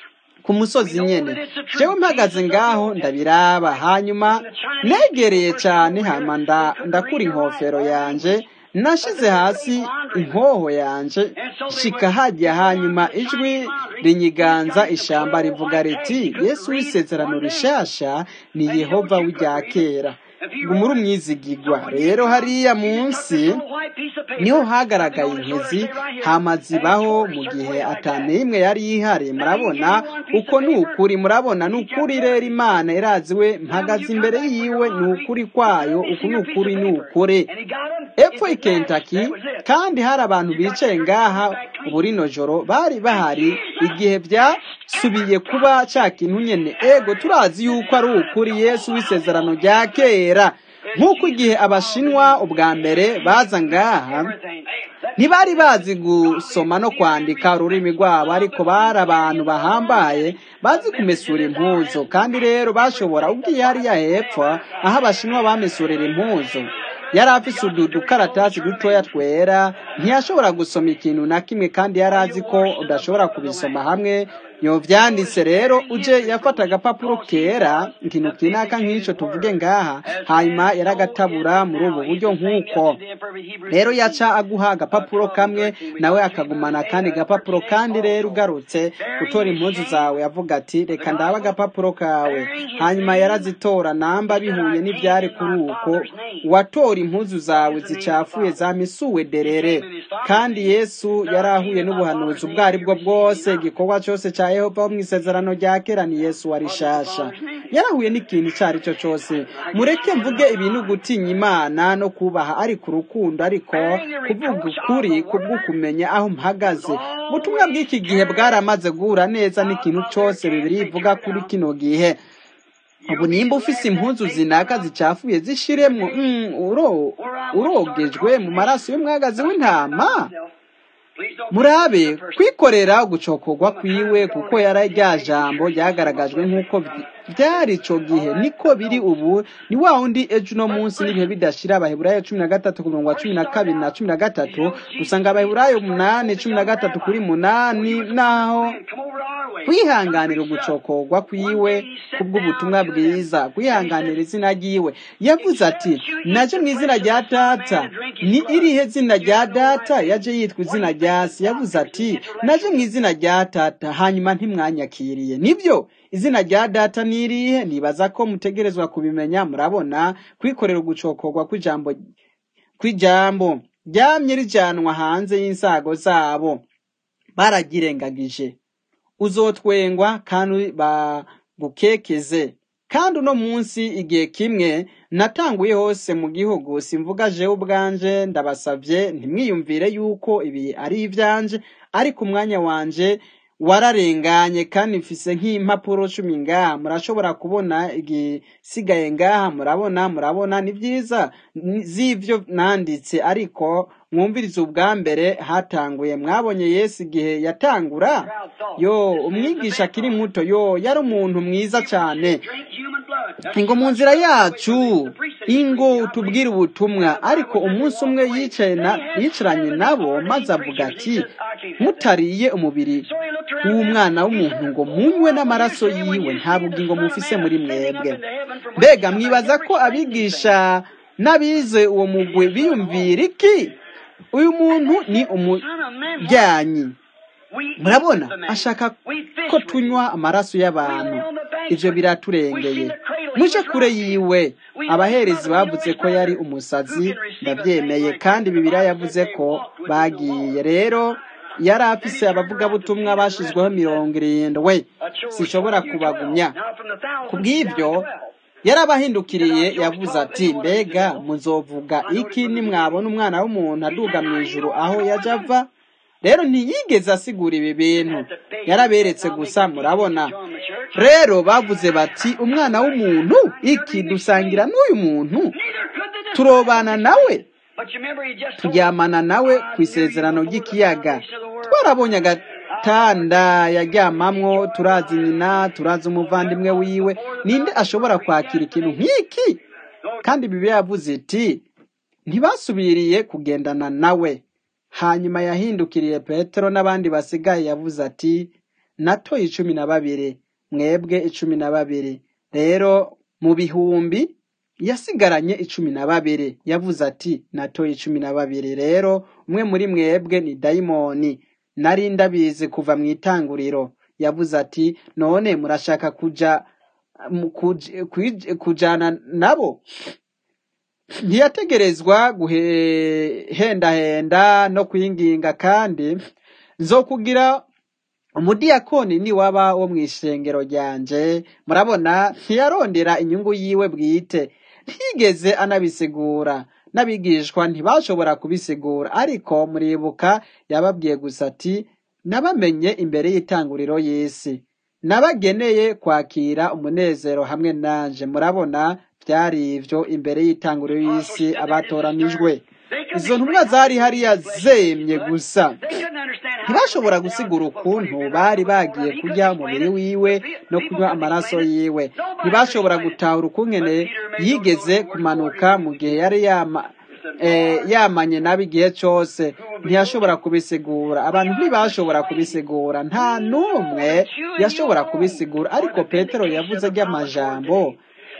ku musozi nyene jewe mpagaze ngaho ndabiraba hanyuma negereye cyane hama ndakura inkofero yanje nashize hasi inkoho yanje shika hajya hanyuma ijwi rinyiganza ishamba rivuga riti yesu w'isezerano rishasha ni yehova w'irya kera muri umwizigigwa rero hariya munsi niho hagaragaye inkezi hamazibaho mu gihe atanimwe yari ihari murabona uko ni ukuri murabona ni ukuri rero imana iraziwe mpagaze imbere yiwe ni ukuri kwayo uku ni ukuri ni ukuri epfo i Kentucky kandi hari abantu bicaye ngaha ubu rino joro bari bahari igihe byasubiye kuba cya kintu nyene ego turazi yuko ari ukuri yesu w'isezerano rya kera nk'uko igihe abashinwa ubwa mbere baza ngaha ntibari bazi gusoma no kwandika ururimi rwabo ariko bari abantu bahambaye bazi kumesura impuzu kandi rero bashobora ubwiye hariya hepfo aho abashinwa bamesurira impuzu yari afise udukaratasi dutoya twera ntiyashobora gusoma ikintu na kimwe kandi yari azi ko udashobora kubisoma hamwe yovyanditse rero uje yafata agapapuro kera ikintu kinaka nk'ico tuvuge ngaha hanyuma yaragatabura muri ubu buryo nk'uko rero yaca aguha agapapuro kamwe nawe akagumana kandi gapapuro kandi rero ugarutse gutora impuzu zawe avuga ati reka ndaba agapapuro kawe hanyuma yarazitora namba bihuye n'ivyari kuri uko watora impuzu zawe zicafuye zamisuwe derere kandi yesu yari ahuye n'ubuhanuzi ubwo ari bwo bwose igikorwa cyose cya yehova wo mu isezerano rya kera ni yesu wa rishasha yarahuye n'ikintu icyo ari cyo cyose mureke mvuge ibintu gutinya imana no kubaha ariko urukundo ariko kuvuga ukuri kubw'ukumenya aho mpagaze ubutumwa bw'iki gihe bwaramaze guhura neza n'ikintu cyose bibiri ivuga kuri kino gihe ubu nimba ufise impuzu zinaka zicafuye zishiremwo urogejwe mu maraso y'umwagazi w'intama murabe kwikorera gucokorwa kwiwe kuko yari rya jambo ryagaragajwe nk'uko byari ico gihe niko biri ubu ni wa wundi ejo uno munsi n'ibihe bidashira abaheburayo cumi na gatatu ku murongo wa cumi na kabiri na cumi na gatatu dusanga abaheburayo umunani cumi na gatatu kuri munani naho kwihanganira ugucokorwa kwiwe kubw'ubutumwa bwiza kwihanganira izina ryiwe yavuze ati naje mu izina rya data ni irihe zina rya data yaje yitwa izina rya se yavuze ati naje mu izina rya data hanyuma ntimwanyakiriye nibyo izina rya data ni irihe nibaza ko mutegerezwa kubimenya murabona kwikorera ugucokorwa kw'ijambo kw'ijambo ryamye rijyanwa hanze y'insago zabo baragirengagije uzotwengwa kandi bagukekeze kandi uno munsi igihe kimwe natanguye hose mu gihugu simvuga jewe ubwanje ndabasabye ntimwiyumvire yuko ibi ari ibyanje ariko umwanya wanje wararenganye kandi mfise nk'impapuro cumi ngaha murashobora kubona igisigaye ngaha murabona murabona ni byiza z'ivyo nanditse ariko mwumvirize ubwa mbere hatanguye mwabonye yesu igihe yatangura yo umwigisha akiri muto yo yari umuntu mwiza cyane ingo mu nzira yacu ingo tubwire ubutumwa ariko umunsi umwe yicaye na yicaranye nabo maze avuga ati mutariye umubiri w'umwana w'umuntu ngo munywe n'amaraso yiwe nta bugingo mufise muri mwebwe mbega mwibaza ko abigisha n'abize uwo mugwi biyumvira iki uyu muntu ni umujyanyi murabona ashaka ko tunywa amaraso y'abantu ibyo biraturengeye muje kure yiwe abaherezi bavuze ko yari umusazi ndabyemeye kandi bibiriya yavuze ko bagiye rero yari afise abavugabutumwa bashyizweho mirongo irindwi sinshobora kubagumya ku bw'ibyo yarabahindukiriye yavuze ati mbega muzovuga iki nimwabona umwana w'umuntu aduga mu ijuru aho yajya ava rero ntiyigeze asigura ibi bintu yaraberetse gusa murabona rero bavuze bati umwana w'umuntu iki dusangira n'uyu muntu turobana nawe turyamana nawe ku isezerano ry'ikiyaga twarabonye agatanda yaryamamwo turazi nyina turazi umuvandimwe wiwe ninde ashobora kwakira ikintu nk'iki kandi bibi yavuze iti ntibasubiriye kugendana nawe hanyuma yahindukiriye petero n'abandi basigaye yavuze ati natoye icumi na babiri mwebwe icumi na babiri rero mu bihumbi yasigaranye icumi na babiri yavuze ati natoye icumi na babiri rero umwe muri mwebwe ni dayimoni nari ndabizi kuva mu itanguriro yavuze ati none murashaka kuja kujana nabo ntiyategerezwa guhendahenda no kwinginga kandi nzokugira umudiyakoni niwaba wo mu ishengero ryanje murabona ntiyarondera inyungu yiwe bwite ntiyigeze anabisigura n'abigishwa ntibashobora kubisigura ariko muribuka yababwiye gusa ati nabamenye imbere y'itanguriro y'isi nabageneye kwakira umunezero hamwe nanje murabona byari ibyo imbere y'itanguriro y'isi abatoranijwe izo ntumwa zari hariya zemye gusa ntibashobora gusigura ukuntu bari bagiye kurya umubiri wiwe no kunywa amaraso yiwe ntibashobora gutahura ukungene yigeze kumanuka mu gihe yari yama yamanye nabi igihe cyose ntiyashobora kubisigura abantu ntibashobora kubisigura nta n'umwe yashobora kubisigura ariko petero yavuze ry'amajambo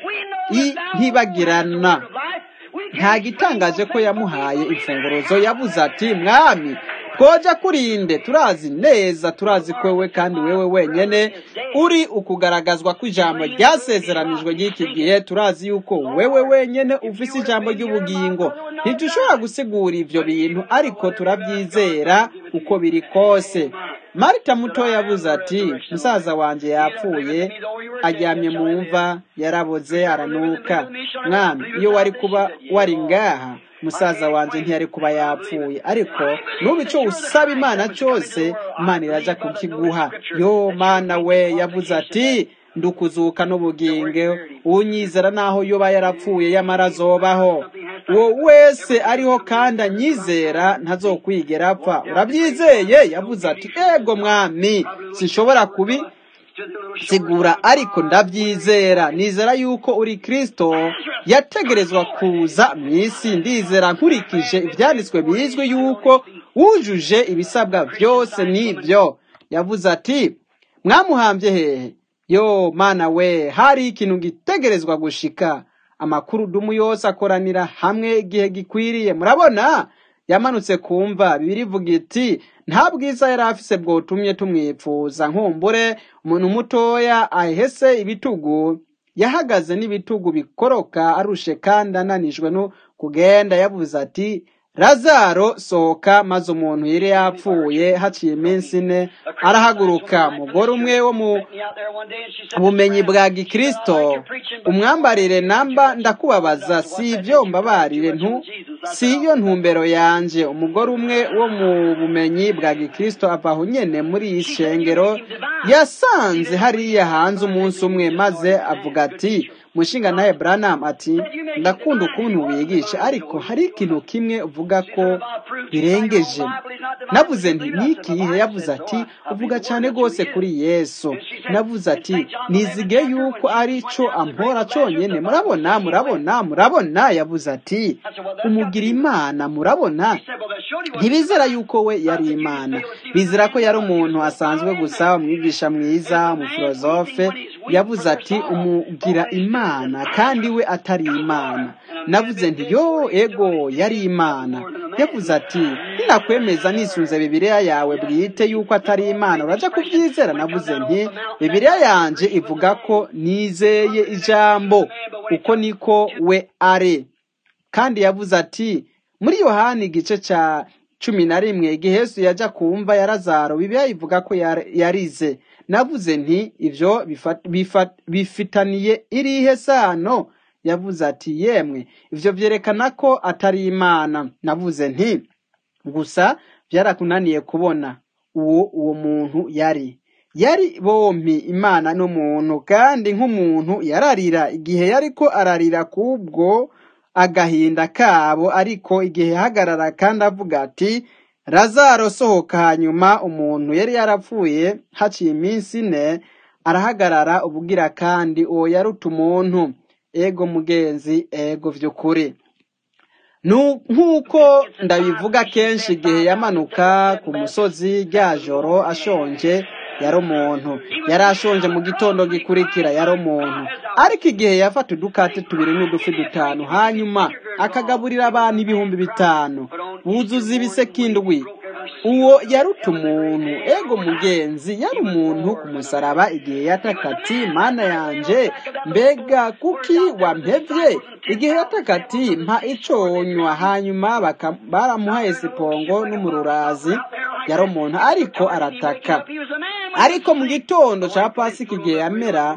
ntibagirana nta gitangaje ko yamuhaye imfunguruzo yavuze ati mwami twoja kurinde turazi neza turazi ko wewe kandi wewe wenyene uri ukugaragazwa kw'ijambo ryasezeranijwe ry'iki gihe turazi yuko wewe wenyene ufise ijambo ry'ubugingo ntidushobora gusigura ivyo bintu ariko turabyizera uko biri kose marita muto yavuze ati musaza wanje yapfuye aryamye mu mva yaraboze aranuka mwami iyo wari kuba wari ngaha musaza wanje ntiyari kuba yapfuye ariko nubu icyo usaba imana cyose imana iraja kukiguha yo mana we yavuze ati ndukuzuka n'ubugingo unyizera naho yoba yarapfuye yamara azobaho uwo wese ariho kandi anyizera ntazokwigera apfa urabyizeye yavuze ati ego mwami sinshobora kubi sigura ariko ndabyizera nizera yuko uri kirisito yategerezwa kuza mu isi ndizera nkurikije ibyanditswe bizwi yuko wujuje ibisabwa byose n'ibyo yavuze ati mwamuhambye hehe yo mana we hari ikintu gitegerezwa gushika amakuru dumu yose akoranira hamwe igihe gikwiriye murabona yamanutse kumva bibiri ivuga iti nta bwiza yari afise bwotumye tumwipfuza nkumbure umuntu mutoya ahese ibitugu yahagaze n'ibitugu bikoroka arushe kandi ananijwe no kugenda yavuze ati razaro sohoka maze umuntu yari yapfuye haciye iminsi ine arahaguruka umugore umwe wo mu bumenyi bwa gikristo umwambarire namba ndakubabaza si ibyo mbabarire ntu si iyo ntumbero yanje umugore umwe wo mu bumenyi bwa gikristo ava aho nyene muri iyi shengero yasanze hariya hanze umunsi umwe maze avuga ati mushinga nawe Branham ati ndakunda ukuntu wigisha ariko hari ikintu kimwe uvuga ko birengeje navuze nti nikihe yavuze ati uvuga cyane rwose kuri yesu navuze ati nizige yuko ari cyo ampora cyonyine murabona murabona murabona yavuze ati umugira imana murabona ntibizera yuko we yari imana bizera ko yari umuntu asanzwe gusa umwigisha mwiza umufilozofe yavuze ati umugira imana kandi we atari imana navuze nti yo ego yari imana yavuze ati ninakwemeza nisunze bibiliya yawe bwite yuko atari imana uraja kubyizera navuze nti bibiliya yanje ivuga ko nizeye ijambo uko niko we ari kandi yavuze ati muri yohani igice cya cumi na rimwe igihe yesu yajya kumva ya razaro bibiliya ivuga ko yarize navuze nti ibyo bifitaniye irihe sano yavuze ati yemwe ibyo byerekana ko atari imana navuze nti gusa byarakunaniye kubona uwo uwo muntu yari yari bompi imana n'umuntu kandi nk'umuntu yararira igihe yari ko ararira kubwo agahinda kabo ariko igihe yahagarara kandi avuga ati razaro sohoka hanyuma umuntu yari yarapfuye haciye iminsi ine arahagarara ubugira kandi uwo yaruta umuntu ego mugenzi ego by'ukuri nk'uko ndabivuga kenshi igihe yamanuka ku musozi rya joro ashonje yari umuntu yari ashonje mu gitondo gikurikira yari umuntu ariko igihe yafata udukate tubiri n'udufi dutanu hanyuma akagaburira abantu ibihumbi bitanu buzuza ibisekindwi uwo yaruta umuntu ego mugenzi yari umuntu ku musaraba igihe yataka ati mana yanje mbega kuki wampevye igihe yataka ati mpa iconywa hanyuma baramuha esipongo n'umururazi yari umuntu ariko arataka ariko mu gitondo cya pasika igihe yamera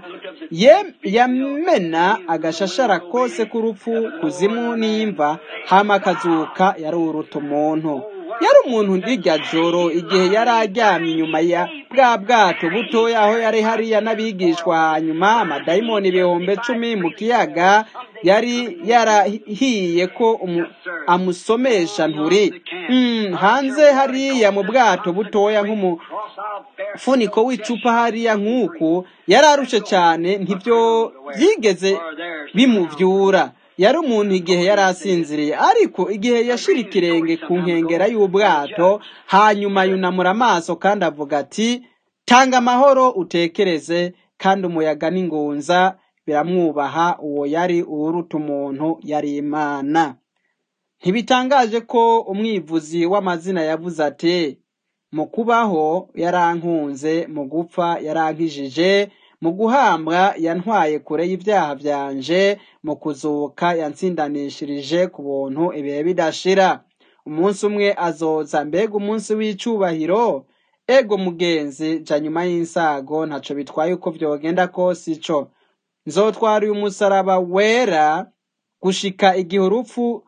yamena agashashara kose k'urupfu kuzimu n'imva hama akazuka yari uruta umuntu yari umuntu ndirya joro igihe yari aryamye inyuma ya bwa bwato butoya aho yari hariya n'abigishwa hanyuma amadayimoni ibihumbi cumi mu kiyaga yari yarahiye ko amusomesha nturi hanze hariya mu bwato butoya nk'umufuniko w'icupa hariya nk'uku yari arushe cyane ntibyo byigeze bimubyura yari umuntu igihe yari asinziriye ariko igihe yashira ikirenge ku nkengera y'ubwato hanyuma yunamura amaso kandi avuga ati tanga amahoro utekereze kandi umuyaga n'ingunza biramwubaha uwo yari uwuruta umuntu yari imana ntibitangaje ko umwivuzi w'amazina yavuze ati mu kubaho yarankunze mu gupfa yarankijije mu guhambwa yantwaye kure y'ibyaha byanje mu kuzuka yatsindanishirije ku buntu ibihe bidashira umunsi umwe azoza mbega umunsi w'icyubahiro ego mugenzi jya nyuma y'insago ntacyo bitwaye uko byogenda kose ico nzotwara uyu musaraba wera gushika igihe urupfu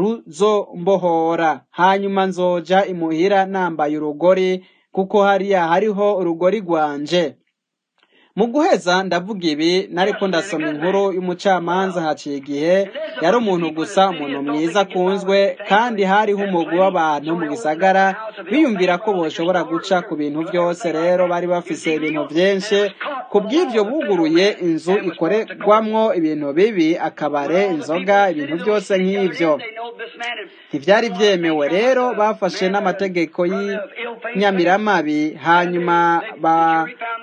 ruzombohora hanyuma nzoja imuhira nambaye urugori kuko hariya hariho urugori rwanje mu guheza ndavuga ibi nariko ndasoma inkuru y'umucamanza haciye igihe yari umuntu gusa umuntu mwiza akunzwe kandi hariho umugwi w'abantu mu gisagara biyumvira ko boshobora guca ku bintu byose rero bari bafise ibintu byinshi ku bw'ibyo buguruye inzu ikorerwamwo ibintu bibi akabare inzoga ibintu byose nk'ibyo ntibyari byemewe rero bafashe n'amategeko y'inyamiramabi hanyuma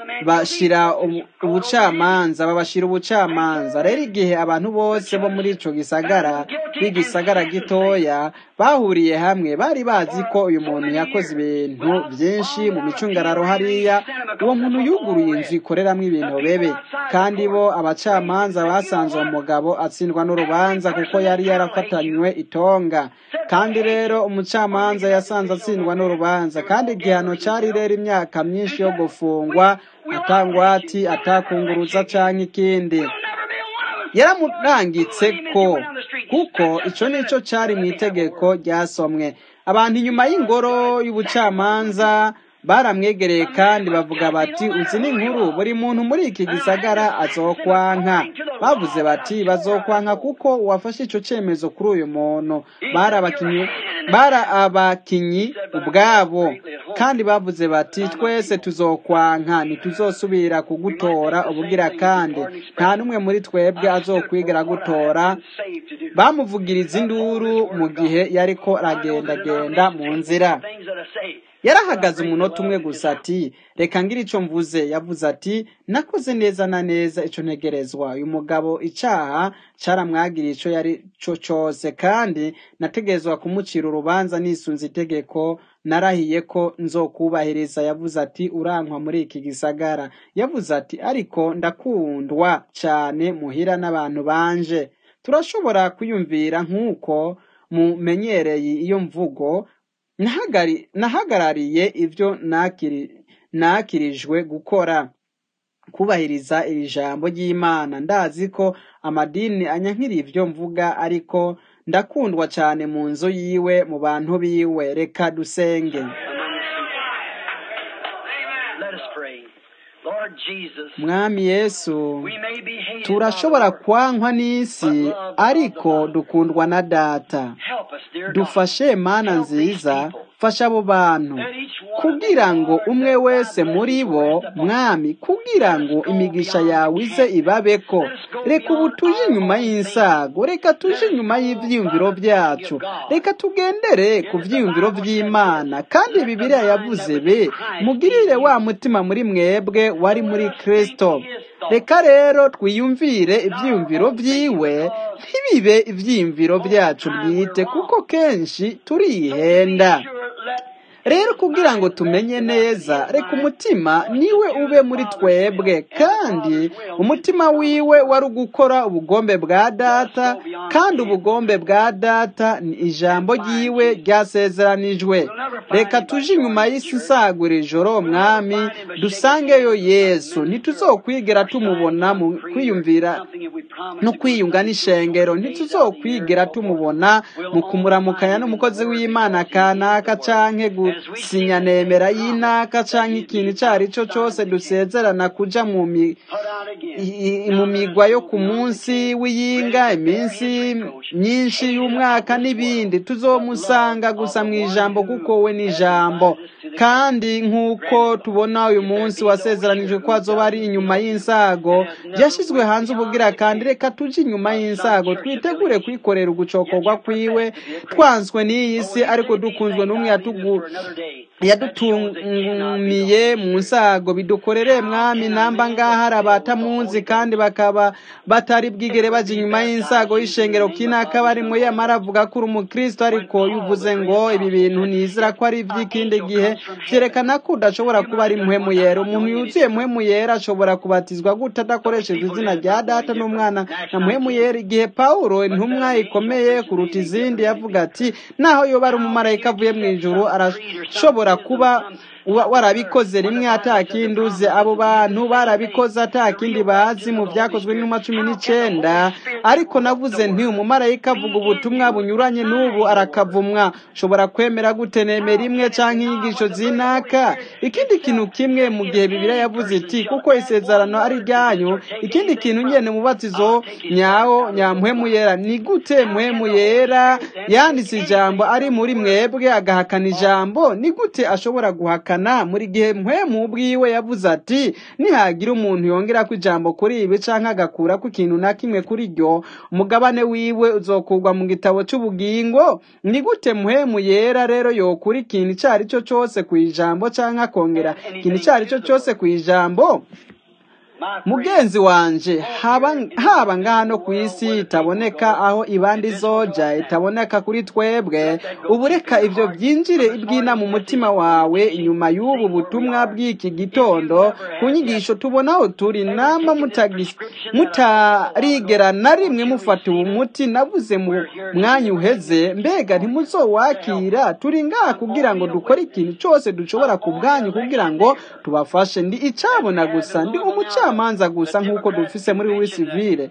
bashira ubu- ubucamanza babashira ubucamanza rero igihe abantu bose bo muri ico gisagara b'igisagara gitoya bahuriye hamwe bari bazi ko uyu muntu yakoze ibintu byinshi mu micungararo hariya uwo muntu yuguruye inzu ikoreramwo ibintu bebe kandi bo abacamanza basanze uwo mugabo atsindwa n'urubanza kuko yari yarafatanywe itonga kandi rero umucamanza yasanze atsindwa n'urubanza kandi igihano cari rero imyaka myinshi yo gufungwa atangwati atakunguruza canke ikindi yaramurangitse ko kuko ico nico cari mu itegeko ryasomwe abantu inyuma y'ingoro y'ubucamanza baramwegereye kandi bavuga bati uzi n'inkuru buri muntu muri iki gisagara azokwanka bavuze bati bazokwanka kuko uwafashe ico cemezo kuri uyu muntu bari abakinyi bari abakinyi ubwabo kandi bavuze bati twese tuzokwanka ntituzosubira kugutora ubugira kandi nta n'umwe muri twebwe azokwigera gutora bamuvugiriza induru mu gihe yariko aragendagenda mu nzira yarahagaze umunota umwe gusa ati reka ngira ico mvuze yavuze ati nakoze neza na neza ico ntegerezwa uyu mugabo icaha caramwagiriye ico yari co cose kandi nategerezwa kumucira urubanza nisunze itegeko narahiye ko nzokubahiriza yavuze ati urankwa muri iki gisagara yavuze ati ariko ndakundwa cane muhira n'abantu banje turashobora kwiyumvira nk'uko mumenyereye iyo mvugo Nahagari- nahagarariye ibyo nakiri- nakirijwe gukora kubahiriza iri jambo ry'imana ndazi ko amadini anyankira ibyo mvuga ariko ndakundwa cyane mu nzu yiwe mu bantu biwe reka dusenge Let us pray. Lord Jesus, mwami yesu we may be hated turashobora by kwankwa n'isi ariko dukundwa na data Help us, dear God. dufashe mana nziza fasha abo bantu kugira ngo umwe wese muri bo mwami kugira ngo imigisha yawe ize ibabeko reka ubu tuje inyuma y'insago reka tuje inyuma y'ivyiyumviro byacu reka tugendere ku vyiyumviro vy'imana kandi bibiliya yavuze be mugirire wa mutima muri mwebwe wari muri kristo reka rero twiyumvire ivyiyumviro vyiwe ntibibe ivyiyumviro byacu bwite kuko kenshi turihenda rero kugira ngo tumenye neza reka umutima niwe ube muri twebwe kandi umutima wiwe wari ugukora ubugombe bwa data kandi ubugombe bwa data ni ijambo ryiwe ryasezeranijwe reka tuje inyuma y'isi isagura ijoro mwami dusangeyo yesu ntituzokwigera tumubona mu kwiyumvira no kwiyunga n'ishengero ntituzokwigera tumubona mu kumuramukanya n'umukozi w'imana kanaka canke gusinya nemera y'inaka canke ikintu ico ari cyo cose dusezerana kuja mu mi i- mu migwa yo ku munsi w'iyinga iminsi myinshi y'umwaka n'ibindi tuzomusanga gusa mu ijambo kuko we ni ijambo kandi nk'uko tubona uyu munsi wasezeranijwe ko azoba ari inyuma y'insago yashyizwe hanze ubugira kandi reka tuje inyuma y'insago twitegure kwikorera ugucokorwa kwiwe twanswe n'iyi si ariko dukunzwe n'umwe yatugu yadutumiye mu nsago bidukorere mwami namba ngaha hari abatamunzi kandi bakaba batari bwigere baja inyuma y'insago y'ishengero kinaka barimwo yamara avuga ko uri umukristo ariko yuvuze ngo ibi bintu nizira ko ari ivy'ikindi gihe vyerekana ko udashobora kuba ari muhemu yera umuntu yuzuye muhemu yera ashobora kubatizwa gute adakoresheje izina rya data n'umwana na muhemu yera igihe pawulo intumwa ikomeye kuruta izindi yavuga ati naho yoba ari umumarayika avuye mu ijuru arashobora kuba wa- warabikoze rimwe atakindi uze abo bantu barabikoze atakindi bazi mu byakozwe n'inuma cumi n'icenda ariko navuze nti umumarayika avuga ubutumwa bunyuranye n'ubu arakavumwa ushobora kwemera gute nemera imwe canke inyigisho zinaka ikindi kintu kimwe mu gihe bibiliya yavuze iti kuko isezerano ari ryanyu ikindi kintu nyene mubatizo nyawo nyamuhemu yera ni gute muhemu yera yanditse ijambo ari muri mwebwe agahakana ijambo ni gute ashobora guhakana byumvikana muri gihe mpwemu ubwiwe yavuze ati nihagira umuntu yongera ko ijambo kuri ibi canke agakura ko ikintu na kimwe kuri ryo umugabane wiwe uzokurwa mu gitabo c'ubugingo ni gute mpwemu yera rero yokura ikintu ico ari cyo cose ku ijambo canke akongera ikintu ico ari cyo cose ku ijambo mugenzi wanje haba haba ngaha no ku isi itaboneka aho ibandi zoja itaboneka kuri twebwe ubu reka ivyo byinjire ibwina mu mutima wawe inyuma y'ubu butumwa bw'iki gitondo ku nyigisho tubonaho turi namba mutagis- mutarigera na rimwe mufata uwo muti navuze mu mwanya uheze mbega ntimuzowakira turi ngaha kugira ngo dukore ikintu cyose dushobora ku bwanyu kugira ngo tubafashe ndi icabona gusa ndi umucamanza gusa nk'uko dufise muri wisivile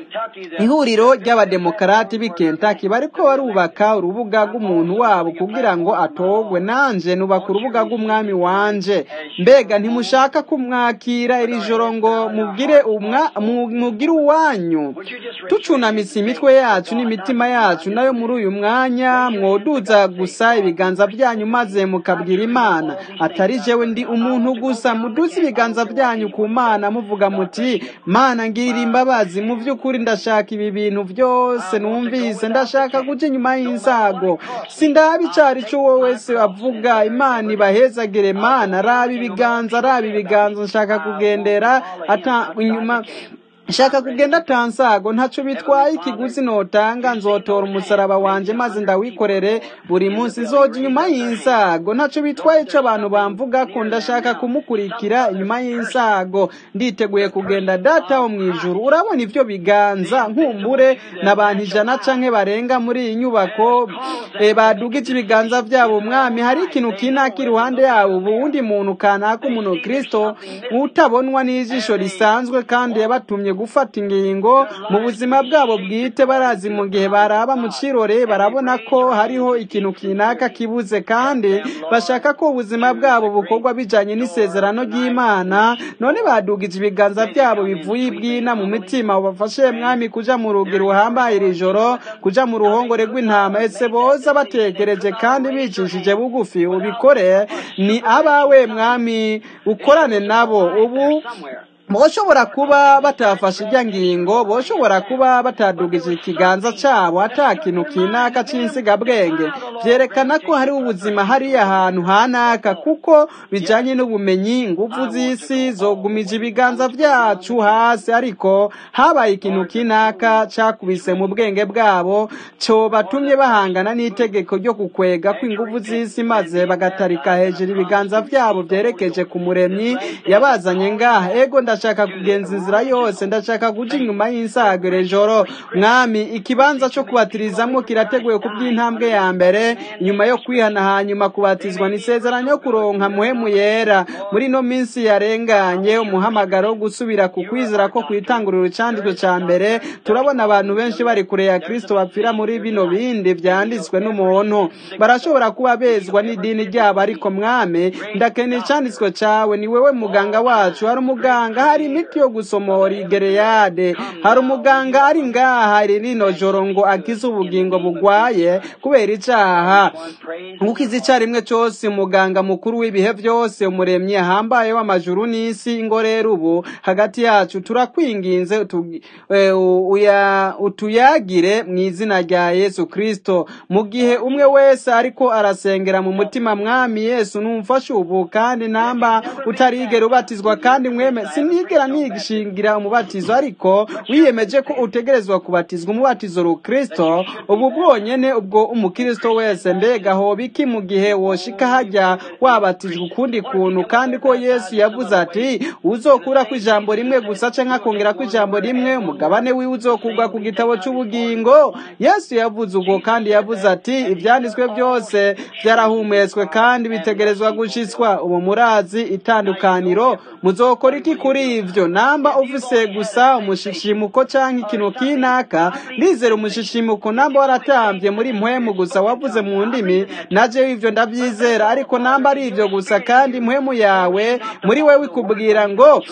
ihuriro ry'abademokarati b'i Kentucky bariko barubaka urubuga rw'umuntu wabo kugira ngo atogwe nanje nubaka urubuga rw'umwami wanje mbega ntimushaka kumwakira iri joro ngo mubwire umwa mu- mubwire uwanyu tucunamitse imitwe yacu n'imitima yacu nayo muri uyu mwanya mwoduza gusa ibiganza byanyu maze mukabwira imana atari jewe ndi umuntu gusa muduze ibiganza byanyu ku mana muvuga muti mana ngirira imbabazi mu by'ukuri ndashaka ibi bintu byose numvise ndashaka guca inyuma y'insago sindaba icari cyo wowe wese avuga imana ibahezagire mana raba ibiganza raba ibiganza nshaka kugendera ata inyuma nshaka kugenda atansago ntaco bitwaye ikiguzi notanga nzotora umusaraba wanje maze ndawikorere buri munsi nzoja inyuma y'insago ntaco bitwaye ico abantu bamvuga ko ndashaka kumukurikira inyuma y'insago nditeguye kugenda data wo mw'ijuru urabona ivyo biganza nkumbure n'abantu ijana canke barenga muri iyi nyubako e, badugije ibiganza vyabo umwami hari ikintu kinaka iruhande yabo ubundi muntu kanaka umuntu kristo utabonwa n'ijisho risanzwe kandi yabatumye gufata ingingo mu buzima bwabo bwite barazi mu gihe baraba mu cirore barabona ko hariho ikintu kinaka kibuze kandi bashaka ko ubuzima bwabo bukorwa bijanye n'isezerano ry'imana none badugije ibiganza byabo bivuye ibwina mu mitima ubafashe mwami kuja mu rugi ruhambaye iri joro kuja mu ruhongore rw'intama ese boza batekereje kandi bicishije bugufi ubikore ni abawe mwami ukorane nabo ubu boshobora kuba batafashe ijya ngingo boshobora kuba batadugije ikiganza cyabo ata kintu kinaka cy'insigabwenge byerekana ko hari ubuzima hariya hantu hanaka kuko bijanye n'ubumenyi ingufu z'isi zogumije ibiganza byacu hasi ariko habaye ikintu kinaka cakubise mu bwenge bwabo cyo batumye bahangana n'itegeko ryo kukwega kw'ingufu z'isi maze bagatarika hejuru ibiganza byabo byerekeje ku muremyi yabazanye ngaha ego ndashaka kugenza inzira yose ndashaka guca inyuma y'insago iri joro mwami ikibanza cyo kubatirizamo kirateguye ku by'intambwe ya mbere nyuma yo kwihana hanyuma kubatizwa ni isezerano yo kuronka muhemu yera muri ino minsi yarenganye umuhamagaro wo gusubira ku kwizera ko kwitangurira icyanditswe cya mbere turabona abantu benshi bari kure ya kristo bapfira muri bino bindi byanditswe n'umuntu barashobora kuba bezwa n'idini ryabo ariko mwami ndakeneye icyanditswe cyawe ni wewe muganga wacu hari umuganga hari imiti yo gusomora igereyade hari umuganga ari ngaha iri rino joro ngo akize ubugingo bugwaye kubera icyaha gukiza icyarimwe cyose umuganga mukuru w'ibihe byose umuremyi ahambaye w'amajuru n'isi ingo rero ubu hagati yacu turakwinginze utu- eh, uya- utuyagire mu izina rya yesu kristo mu gihe umwe wese ariko arasengera mu mutima mwami yesu numfashe ubu kandi namba utarigera ubatizwa kandi mweme sinigera nigishingira umubatizo ariko wiyemeje ko utegerezwa kubatizwa umubatizo rukristo ubu bwonyene ubwo umukristo wese mbega hoba iki mu gihe woshika hajya wabatijwe ukundi kuntu kandi ko yesu yavuze ati uzokura ku ijambo rimwe gusa canke akongera ku ijambo rimwe umugabane wiwe uzokurwa ku gitabo c'ubugingo yesu yavuze ubwo kandi yavuze ati ivyanditswe byose vyarahumetswe kandi bitegerezwa gushitswa ubu murazi itandukaniro muzokora iki kuri ivyo namba ufise gusa umushishimuko canke ikintu kinaka ndizera umushishimuko namba waratambye muri mpwemu gusa wavuze mu ndimi naje ivyo ndavyizera ariko namba ari ivyo gusa kandi impwemu yawe muri wewe ikubwira ngo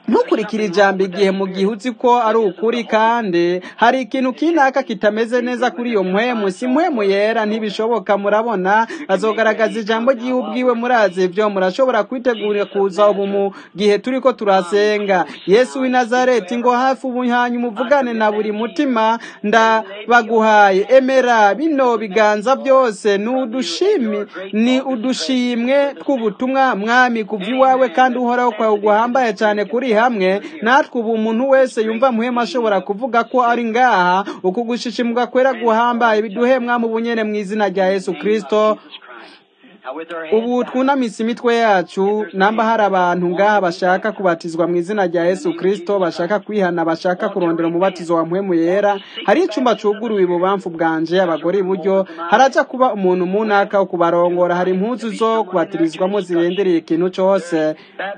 ntukurikire ijambo igihe mu gihe uzi ko ari ukuri kandi hari ikintu kinaka kitameze neza kuri iyo mpwemu si mpwemu yera ntibishoboka murabona azogaragaza ijambo ry'iwe ubwiwe murazi ibyo murashobora kwitegurira kuza ubu mu gihe turi ko turasenga yesu w'i nazareti ngo hafi ubu hanyuma uvugane na buri mutima ndabaguhaye emera bino biganza byose ni udushimi ni udushimwe tw'ubutumwa mwami kuva iwawe kandi uhoraho kwawe guhambaye cyane kuri hamwe natwe ubu umuntu wese yumva muhema ashobora kuvuga ko ari ngaha uku gushishimuka kwera guhambaye biduhe mwami ubunyene mu izina rya yesu kristo ubu twunamise imitwe yacu namba hari abantu ngaha bashaka kubatizwa mu izina rya yesu kristo bashaka kwihana bashaka kurondera umubatizo wa mpwemu yera hari icyumba cuguruwe ibubamfu bwanje abagore iburyo haraja kuba umuntu munaka wo kubarongora hari impuzu zo kubatirizwamo zirendereye ikintu cyose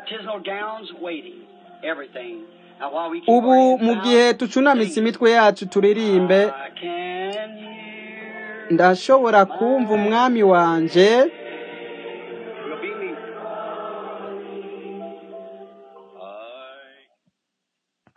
ubu mu gihe tucunamise imitwe yacu turirimbe ndashobora kumva umwami wanje